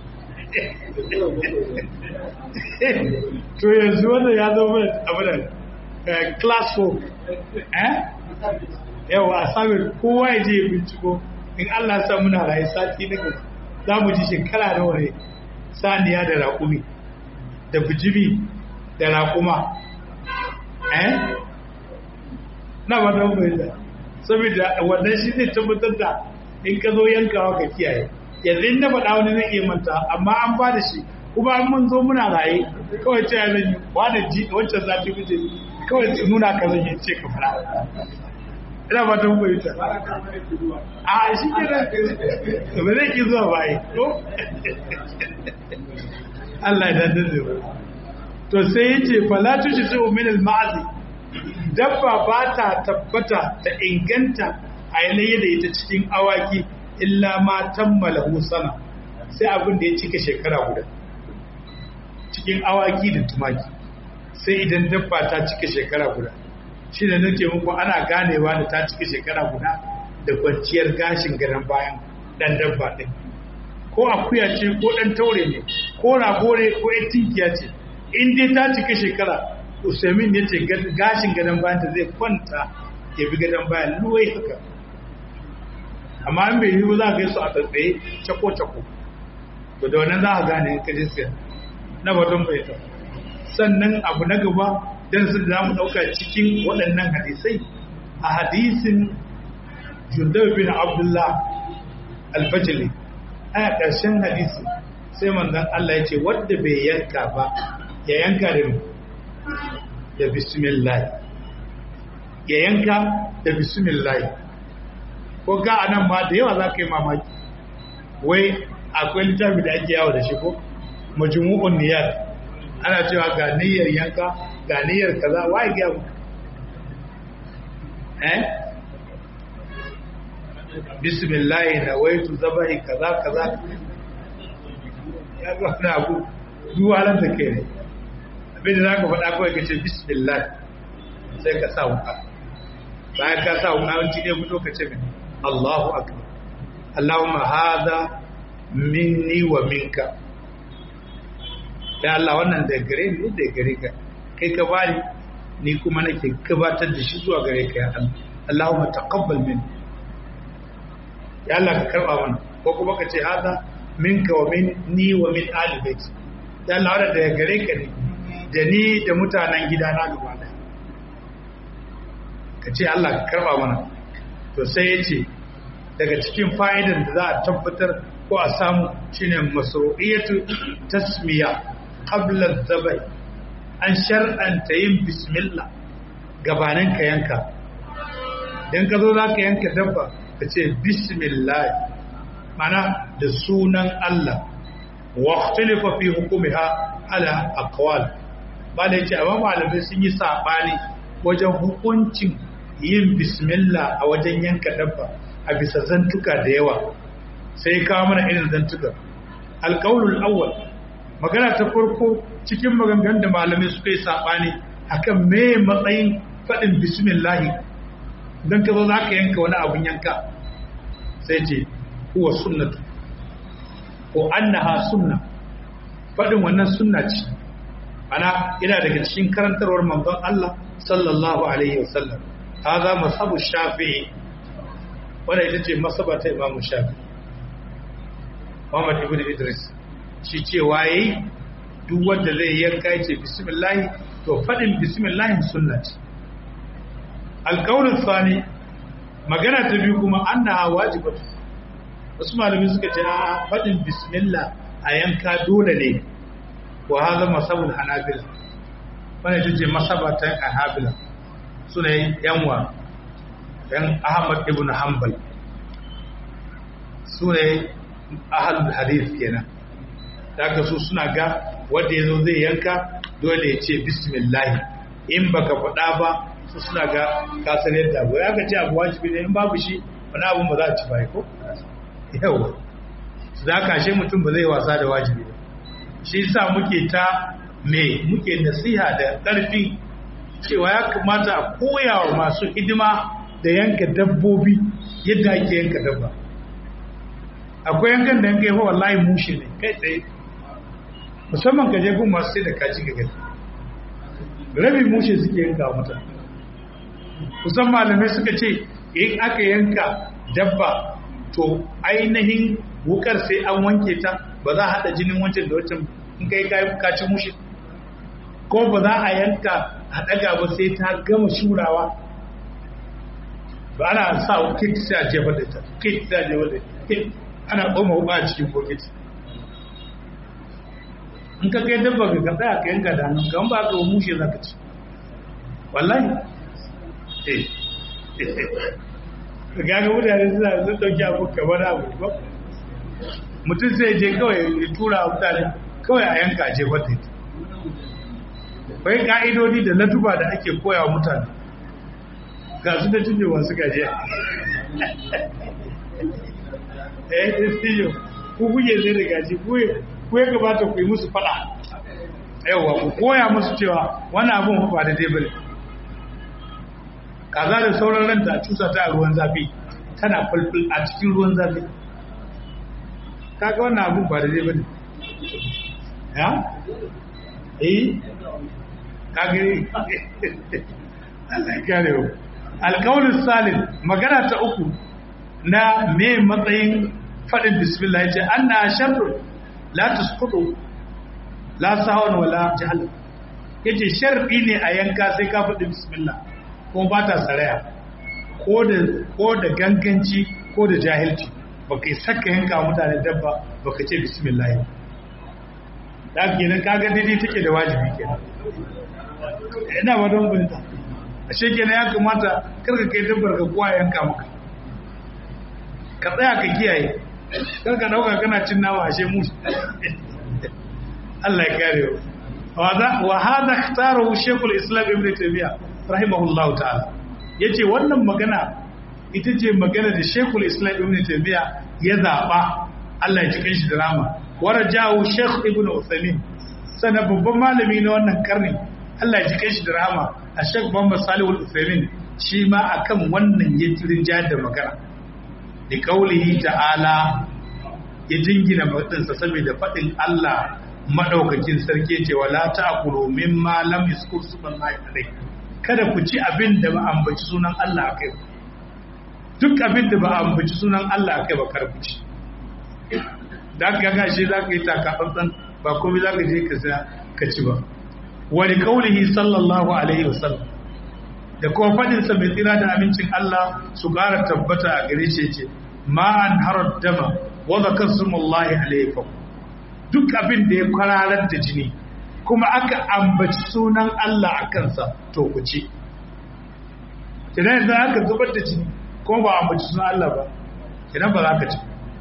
to yanzu wanda ya zo mai abinan class 4 eh yawa a samun kowa ya je binciko in Allah sa muna rayu sati na gaba za mu ji shekara nawa ne saniya da raƙumi da bijimi da raƙuma eh na ba ta bayyana saboda wannan shi zai tabbatar da in ka zo yankawa ka kiyaye yanzu in na faɗa wani zai iya manta amma an ba da shi kuma an mun zo muna raye kawai ce zan yi wani ji wancan zafi muje kawai nuna ka zan yi ce ka fara ina ba ta bayyana a shi ke da ba zai ki zuwa baye ko Allah ya dadin zai to sai ya ce falatu shi sai min al-ma'azi dabba ba ta tabbata ta inganta a yanayi da ita cikin awaki illa ma tammala sana sai abin da ya cika shekara guda cikin awaki da tumaki sai idan dabba ta cika shekara guda shi da nake muku ana ganewa da ta cika shekara guda da kwanciyar gashin gadon bayan dan dabba din ko akuya ce ko dan taure ne ko rago ne ko tinkiya ce in dai ta cika shekara usaimin ya ce gashin gadon bayan ta zai kwanta ya bi gadon bayan luwai haka amma an bai yi ba za a gaisu a tsatsaye cako-cako to da wannan za a gane in ka siya na batun bai ta sannan abu na gaba don su za mu ɗauka cikin waɗannan hadisai a hadisin jundar bin abdullah alfajili a ƙarshen hadisi sai manzon Allah ya ce wadda bai yanka ba ya yanka da da bismillah ya yanka da bismillah ko ga anan ma da yawa za ka yi mamaki wai akwai littafi da ake yawo da shi ko majmu'un niyyar ana cewa ga niyyar yanka ga niyyar kaza wai ga mu eh bismillah na waitu zabahi kaza kaza ya ga na abu duwalan da ke ne abin da za ka faɗa kawai ka ce bismillah sai ka sa wuka bayan ka sa wuka wani ne fito ka ce mai Allahu akbar Allahumma hadha minni wa minka ya Allah wannan da gare ni da gare ka kai ka bani ni kuma nake gabatar da shi zuwa gare ka ya Allah Allahumma taqabbal minni ya Allah ka karba mana ko kuma ka ce hadha minka wa minni wa min ali bait ya Allah wannan da gare ka ne da ni da mutanen gidana gaba daya ka ce Allah ka karba mana to sai ya ce daga cikin fa'idan da za a tabbatar ko a samu shine masru'iyatu tasmiya qabla zabai an shar'anta yin bismillah gabanin ka yanka dan ka zo za ka yanka dabba ka ce bismillah mana da sunan Allah wa ikhtalafa fi hukumiha ala aqwal ba da yace amma malamai sun yi sabani wajen hukuncin yin bismillah a wajen yanka dabba a bisa zantuka da yawa sai kawo mana irin zantuka alƙaulul awwal magana ta farko cikin maganganun da malamai suka yi saɓani akan me matsayin faɗin bismillahi don ka zo za ka yanka wani abun yanka sai ce huwa sunnatu ko annaha sunna faɗin wannan sunna ce ana ina daga cikin karantarwar manzon Allah sallallahu alaihi wasallam هذا مذهب الشافعي wanda ita ce masaba ta imamu shafi Muhammad ibn Idris shi ce waye duk wanda zai yanka ya ce bismillah to fadin bismillah sunna ce alqaulul thani magana ta biyu kuma annaha wajibatu wasu malami suka ce a fadin bismillah a yanka dole ne wa hadha masabul hanabila wannan ita ce masaba ta hanabila suna yanwa yan ahmad ibn hanbal su ne ahalul hadith kenan daga su suna ga wanda ya zo zai yanka dole ya ce bismillah in baka faɗa ba su suna ga kasar yadda abu ya ka ce abu wajibi ne in babu shi wani abun ba za a ci bai ko yawa su da kashe mutum ba zai wasa da wajibi ba shi sa muke ta me muke nasiha da ƙarfi cewa ya kamata a koya wa masu hidima da yanka dabbobi yadda ake yanka dabba akwai yankan da yanka yawa wallahi mushe ne kai tsaye musamman ka je gun masu sai da kaji ga gani rabi mushe suke yanka wa mutane kusan malamai suka ce in aka yanka dabba to ainihin wukar sai an wanke ta ba za a haɗa jinin wancan da wancan in kai kaci mushe ko ba za a yanka a daga ba sai ta gama shurawa ba ana sa kit sai a jefa da ta kit sai a jefa da kit ana koma wuka a cikin bokiti in ka kai dabba ka ka tsaya ka yanka da hannun kan ba ka mushe za ka ci wallahi eh ka gaga mutane suna sun ɗauki abu kamar abu ba mutum sai je kawai ya tura a mutane kawai a yanka je wata bai ka'idodi da latuba da ake koya wa mutane ga su da tunje masu gajiya eh tijo ku kuke zai da gaji ku ya gabata ku yi musu fada yauwa ku koya musu cewa wani abin ba da dai kaza da sauran ranta a cusa ta a ruwan zafi tana fulful a cikin ruwan zafi kaga wannan abun ba da zai bane ya eh kaga Allah ya kare mu alqaulus salim magana ta uku na me matsayin fadin bismillah yace anna sharru la tusqutu la sahwan wala jahl yace sharri ne a yanka sai ka faɗi bismillah kuma ba ta saraya ko da ganganci ko da jahilci ba ka saka yanka mutane dabba ba ka ce bismillah da kenan kaga daidai take da wajibi kenan ina ba don binta a kenan ya kamata karka kai dabbar ka kowa yanka maka ka tsaya ka kiyaye karka dauka kana cin nawa ashe musu Allah ya kare wa hada ikhtarahu shaykhul islam ibn taymiyyah rahimahullahu ta'ala yace wannan magana ita ce magana da Sheikhul Islam Ibn Taymiyyah ya zaba Allah ya ji kanshi da rama warajahu Sheikh Ibn Uthaymeen sana babban malami na wannan karni Allah ya ji kanshi da rama a Sheikh Muhammad Salih Al-Uthaymeen shi ma akan wannan ya tirin jihar da magana da kaulihi ta'ala ya jingina matsinsa saboda faɗin Allah madaukakin sarki ce wala ta'kulu mimma lam yuskur subhanahu alayhi kada ku ci abin da ba ambaci sunan Allah akai ba duk abin da ba ambaci sunan Allah akai ba kar ku ci da ka ga shi zaka yi takatsantsan ba komai zaka je ka sa ka ci ba wa li qawlihi sallallahu alaihi wasallam da kuma fadin sa mai tsira da amincin Allah su gara tabbata a gare shi ce ma an harar dama wa zakasumullahi alaihi duk abin da ya kwararar da jini kuma aka ambaci sunan Allah a kansa to ku ci idan yanzu aka zubar da jini kuma ba ambaci sunan Allah ba idan ba za ka ci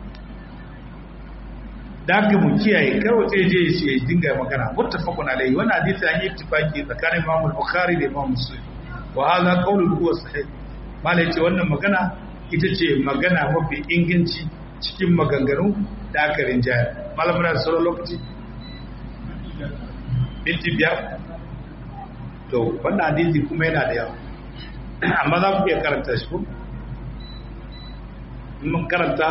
da aka mu kiyaye kar wata je shi ya dinga magana muttafaqun alayhi wannan hadisi an yi ittifaqi tsakanin Imam Bukhari da Imam Muslim wa hadha qawlun huwa sahih malai ce wannan magana ita ce magana mafi inganci cikin maganganu da aka rinjaya malamin da sauran lokaci minti biyar to wannan hadisi kuma yana da yawa amma za ku iya karanta shi ko mun karanta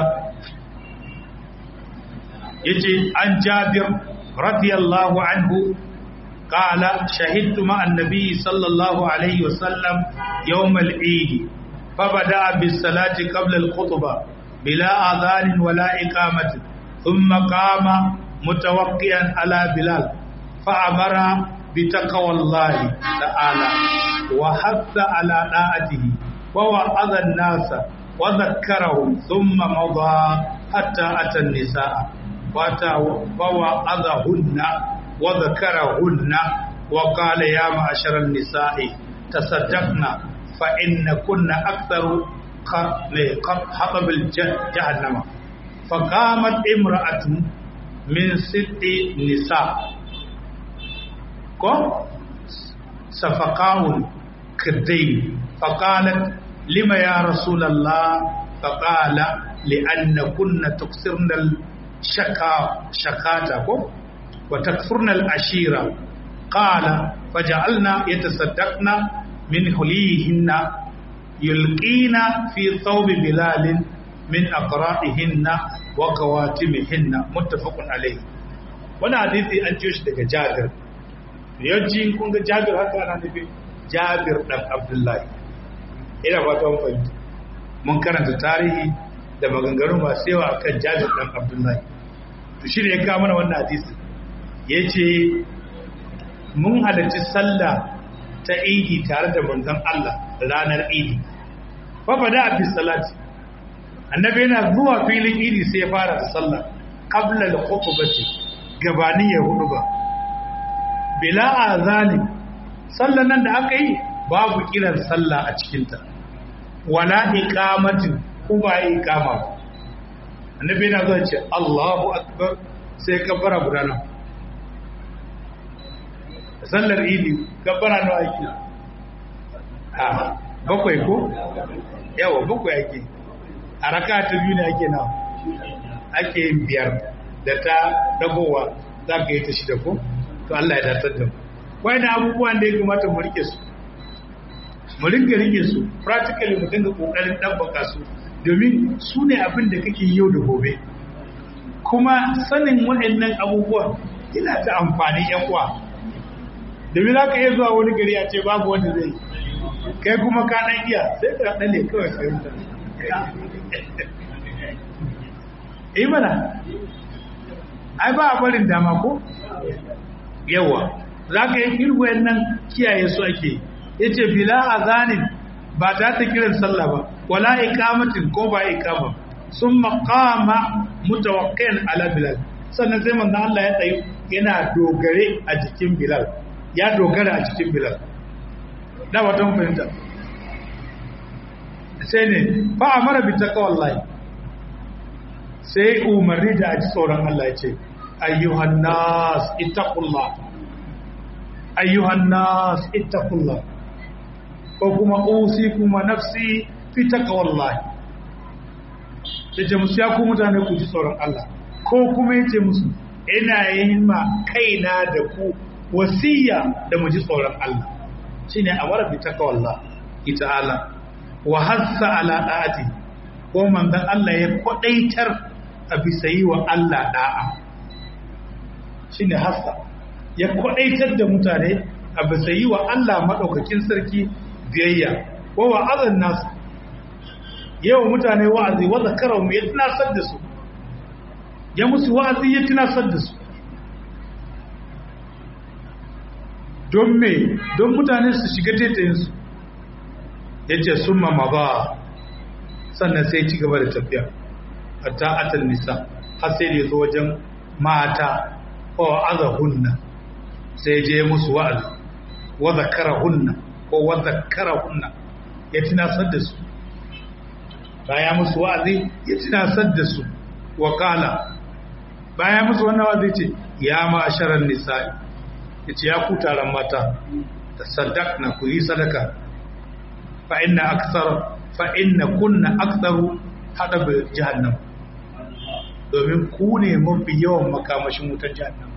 yace an jabir radiyallahu anhu قال شهدت مع النبي صلى الله عليه وسلم يوم العيد فبدأ بالصلاة قبل الخطبة بلا أذان ولا إقامة ثم قام متوقيا على بلال فأمر بتقوى الله تعالى وحث على طاعته ووعظ الناس وذكرهم ثم مضى حتى أتى النساء ووعظهن وذكرهن وقال يا معشر النساء تصدقنا فإن كنا أكثر حطب جهنم فقامت امرأة من ست نساء ko safaqaun kaddain faqalat lima ya rasulullah faqala li'anna kunna tuksirna shaka shakata ko wa takfurna al-ashira qala faj'alna yatasaddaqna min hulihinna yulqina fi thawb bilal min aqra'ihinna wa qawatimihinna muttafaqun alayhi wannan hadisi an ciyo shi daga Jabir yawanci kun ga jabir haka ana nufin jabir dan abdullahi ina fata mun fahimta mun karanta tarihi da maganganu masu yawa akan jabir dan abdullahi to shi ne ya kawo mana wannan hadisi ya ce mun halarci sallah ta idi tare da manzon Allah ranar idi fa bada bi salati annabi yana zuwa filin idi sai ya fara da sallah qabla al-khutbati gabani ya hudu ba bila azani sallan nan da aka yi babu kiran sallah a cikinta wala iqamatin ko ba iqama annabi yana zuwa ce Allahu akbar sai kabbara guda nan sallar idi kabbara nawa ake a bakwai ko yawa bakwai ake a raka ta biyu ne ake nawa ake yin biyar da ta dagowa za ka yi ta shida ko to Allah ya datar da mu wani abubuwan da ya kamata mu rike su mu ringa rike su practically mu dinga kokarin dabbaka su domin su ne abin da kake yau da gobe kuma sanin waɗannan abubuwan yana ta amfani yan uwa domin za ka iya zuwa wani gari a ce babu wanda zai kai kuma ka ɗan iya sai ka ɗan ne kawai fahimta yi mana ai ba a barin dama ko yawa za ka yi irwayen nan kiyaye su ake ya ce bila a zanin ba ta ta kiran sallah ba wala ikamatin ko ba ikama sun makama mutawakkayan ala bilal sannan sai manzan Allah ya tsayi yana dogare a jikin bilal ya dogara a jikin bilal da wata fahimta sai ne ba a mara bi takawallahi sai umarni da aji tsoron Allah ya ce ayyuhan nas ittaqullah ayyuhan nas ittaqullah ko kuma kuma nafsi fi taqwallah yace musu ya ku mutane ku ji tsoron Allah ko kuma yace musu ina yin ma kaina da ku wasiya da mu ji tsoron Allah shine amara bi taqwallah ta'ala wa hassa ala da'ati ko manzon Allah ya kwadaitar a bisa yi wa Allah da'a shine hassa ya kwadaitar da mutane a bisa yi wa Allah madaukakin sarki biyayya wa wa'azan nasu yawa mutane wa'azi wa zakarahum ya tunasar da su ya musu wa'azi ya tunasar da su don me don mutane su shiga taitayinsu ya ce sun mama ba sannan sai ci gaba da tafiya a ta'atar nisa har sai da zo wajen mata ko hunna sai je musu wa'azi wa zakarahunna ko wa zakarahunna ya tunasar da su baya musu wa'azi ya tunasar da su wa kala baya musu wannan wa'azi ce ya ma'asharar nisa'i ya ce ya ku taron mata da sadak na ku yi sadaka fa inna aksar fa inna kunna aksaru hada bi jahannam domin ku ne mafi yawan makamashin wutar jahannam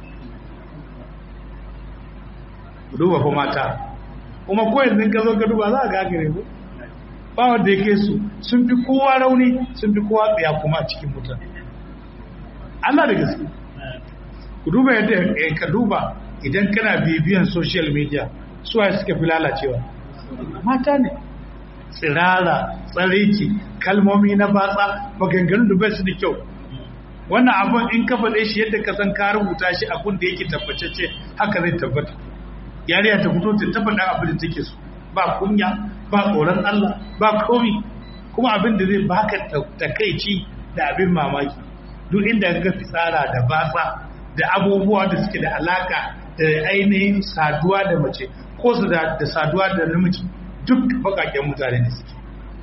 ku duba fa mata kuma ko yanzu ka zo ka duba za a gagare ku ba wanda yake su sun fi kowa rauni sun fi kowa tsaya kuma a cikin mutum Allah da gaske ku duba yadda ka duba idan kana bibiyan social media suwa suka fi lalacewa mata ne tsirara tsariki kalmomi na batsa maganganun da bai su da kyau wannan abin in ka faɗe shi yadda ka san ka rubuta shi abin da yake tabbatacce haka zai tabbata yariya ta fito ta tabbata abin da take so ba kunya ba tsoron Allah ba komi kuma abin da zai baka takaici da abin mamaki duk inda ka fitsara da batsa da abubuwa da suke da alaka da ainihin saduwa da mace ko su da saduwa da namiji duk bakaken mutane ne suke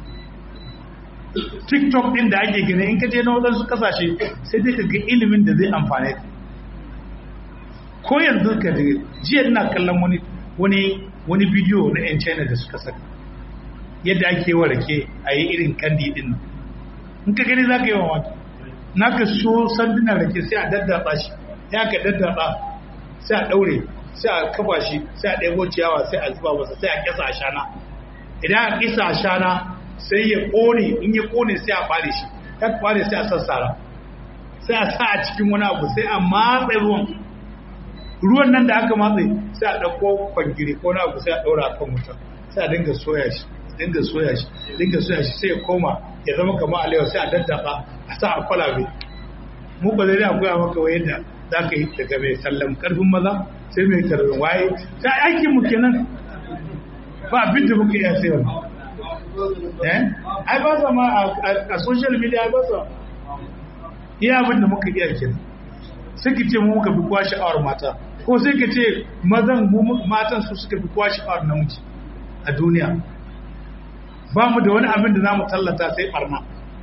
tiktok din da ake gina in ka je na waɗansu kasashe sai dai ka ga ilimin da zai amfane ka ko yanzu ka da jiya ina kallon wani wani wani bidiyo na 'yan china da suka saka yadda ake wa rake a yi irin kandi din nan in ka gani za ka yi wa wata na ka so sandunan rake sai a daddatsa shi ya ka daddatsa sai a ɗaure sai a kafa shi sai a ɗaibo ciyawa sai a zuba masa sai a kisa a shana idan a kisa a shana sai ya ƙone in ya ƙone sai a ɓare shi ya ɓare sai a sassara sai a sa a cikin wani abu sai a matse ruwan ruwan nan da aka matse sai a ɗauko kwangiri ko na abu sai a ɗaura a kan wuta sai a dinga soya shi dinga soya shi dinga soya shi sai ya koma ya zama kamar alewa sai a daddafa a sa a kwalabe mu ba zai akwai maka wa yadda za ka yi daga mai sallam karfin maza sai mai tarbi waye ta aikin mu kenan ba abin da muka iya sai wani eh ai ba sa ma a social media ai ba sa iya abin da muka iya kenan sai ka ce mu muka fi kwa sha'awar mata ko sai ka ce mazan matan su suka fi kwa sha'awar namiji a duniya ba mu da wani abin da za mu tallata sai barna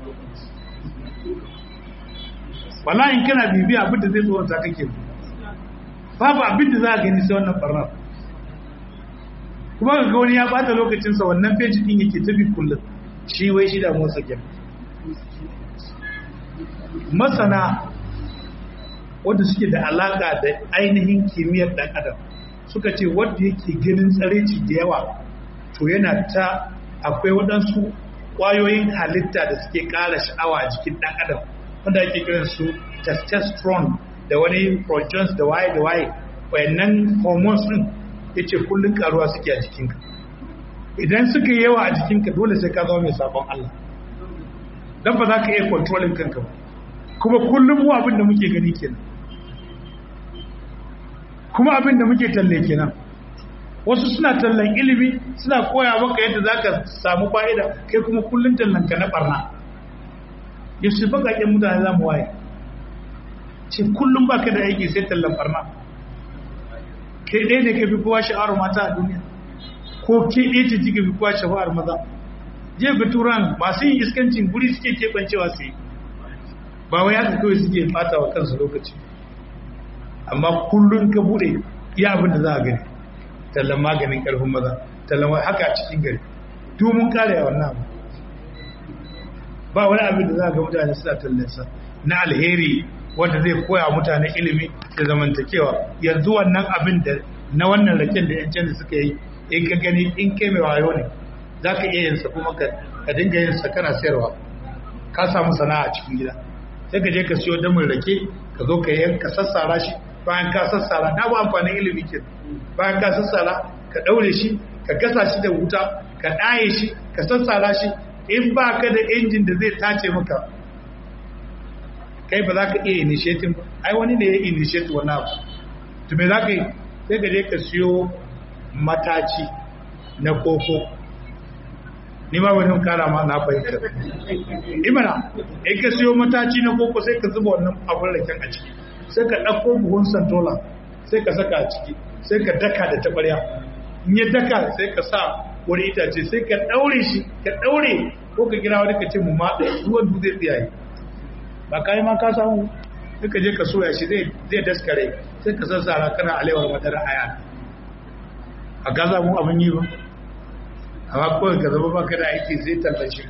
wala in kana bibiya abin da zai tsorata kake babu abin da za a gani sai wannan barna kuma ga wani ya bata lokacinsa wannan feji din yake tabi kullum shi wai shi da motsa gem masana wanda suke da alaka da ainihin kimiyyar dan adam suka ce wanda yake ganin tsareci da yawa to yana ta akwai waɗansu ƙwayoyin halitta da suke ƙara sha'awa a jikin ɗan adam wanda ake kiran su testosterone da wani progestins da waye da waye wayannan hormones din yace kullun karuwa suke a jikinka idan suka yi yawa a jikinka dole sai ka zama mai sabon Allah dan ba za ka iya controlling kanka ba kuma kullum mu abin da muke gani kenan kuma abin da muke talle kenan wasu suna tallan ilimi suna koya maka yadda za ka samu fa'ida kai kuma kullum tallan ka na barna yaushe bakaƙen mutane za mu waye ce kullum ba ka da aiki sai tallan barna kai ɗaya ne ka fi kowa sha'awar mata a duniya ko ke ɗaya ce kika fi kowa sha'awar maza je ga turan masu yin iskancin guri suke keɓancewa su yi ba wai haka kawai suke fata wa kansu lokaci amma kullum ka buɗe iya abin da za a gani tallan maganin ƙarfin maza tallan haka a cikin gari domin kare a wannan abu ba wani abin da za a ga mutane suna tallansa na alheri wanda zai koya mutane ilimi da zamantakewa yanzu wannan abin da na wannan raken da yan canza suka yi in ka gani in kai mai wayo ne za ka iya yinsa kuma ka dinga yinsa kana sayarwa ka samu sana'a a cikin gida sai ka je ka siyo damin rake ka zo ka yanka sassara shi bayan ka sassara na ba amfanin ilimi ke bayan ka sassara ka daure shi ka gasa shi da wuta ka ɗaye shi ka sassara shi in ba ka da injin da zai tace maka kai ba za ka iya initiating ba ai wani ne ya initiate wani abu to me za ka yi sai ka je ka siyo mataci na koko ni ma wani kara ma na fahimta imana in ka siyo mataci na koko sai ka zuba wannan abin raken a ciki sai ka ɗauko buhun santola sai ka saka a ciki sai ka daka da taɓarya in ya daka sai ka sa wani itace sai ka ɗaure shi ka ɗaure ko ka gina wani ka ce mu ma ruwan du zai tsiyaye ba ka yi ma ka samu sai ka je ka soya shi zai daskare sai ka sassara kana alewar madara aya a gaza mu abin yi ba amma kawai ka zama baka da aiki sai tallan shi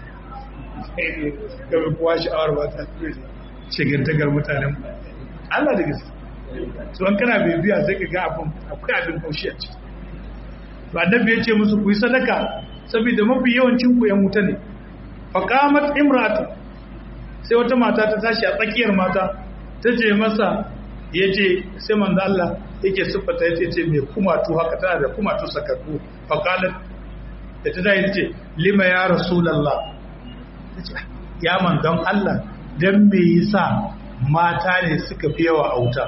ka bi kowa sha'awar ba ta shigantakar mutanen Allah da gaske su an kana bibiya sai ka ga abin akwai abin kaushi a ciki to annabi ya ce musu ku yi sadaka saboda mafi yawancin ku yan wuta ne fa qamat imratu sai wata mata ta tashi a tsakiyar mata ta ce masa yace sai manzo Allah yake siffata yace ce mai kumatu haka tana da kumatu sakakku fa qalat da ta dai ce lima ya rasulullah ya manzon Allah dan me yasa mata ne suka fi yawa a wuta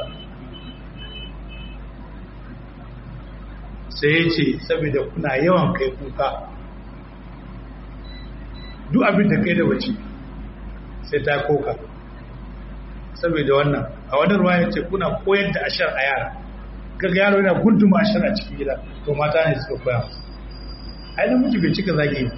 sai ya ce saboda kuna yawan kai kuka duk abin da kai da wace sai ta koka saboda wannan a wani ruwa ya ce kuna koyar da ashar a yara kaga yaro yana gunduma ashar a cikin gida to mata ne suka koya ai namiji bai cika zagi ba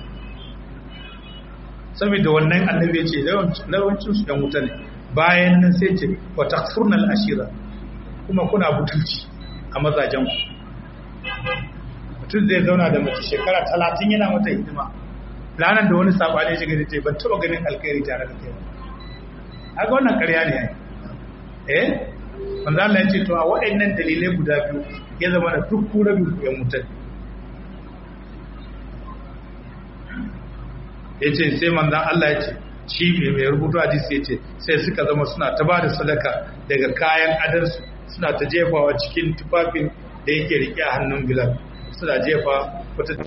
saboda wannan annabi ya ce yawancin su dan wuta ne bayan nan sai ce wa takfurnal ashira kuma kuna butulci a mazajen ku mutum zai zauna da mace shekara talatin yana mata hidima ranar da wani sabani shiga da ce ban taba ganin alkhairi tare da kai haka wannan karya ne ai eh wanda Allah ya ce to a waɗannan dalilai guda biyu ya zama da duk ku rabin ku yan mutan ya ce sai manzan Allah ya ce shi mai mai rubutu hadisi ya ce sai suka zama suna ta ba da sadaka daga kayan adarsu suna ta jefawa cikin tufafin da yake rike a hannun bilal suna jefa wata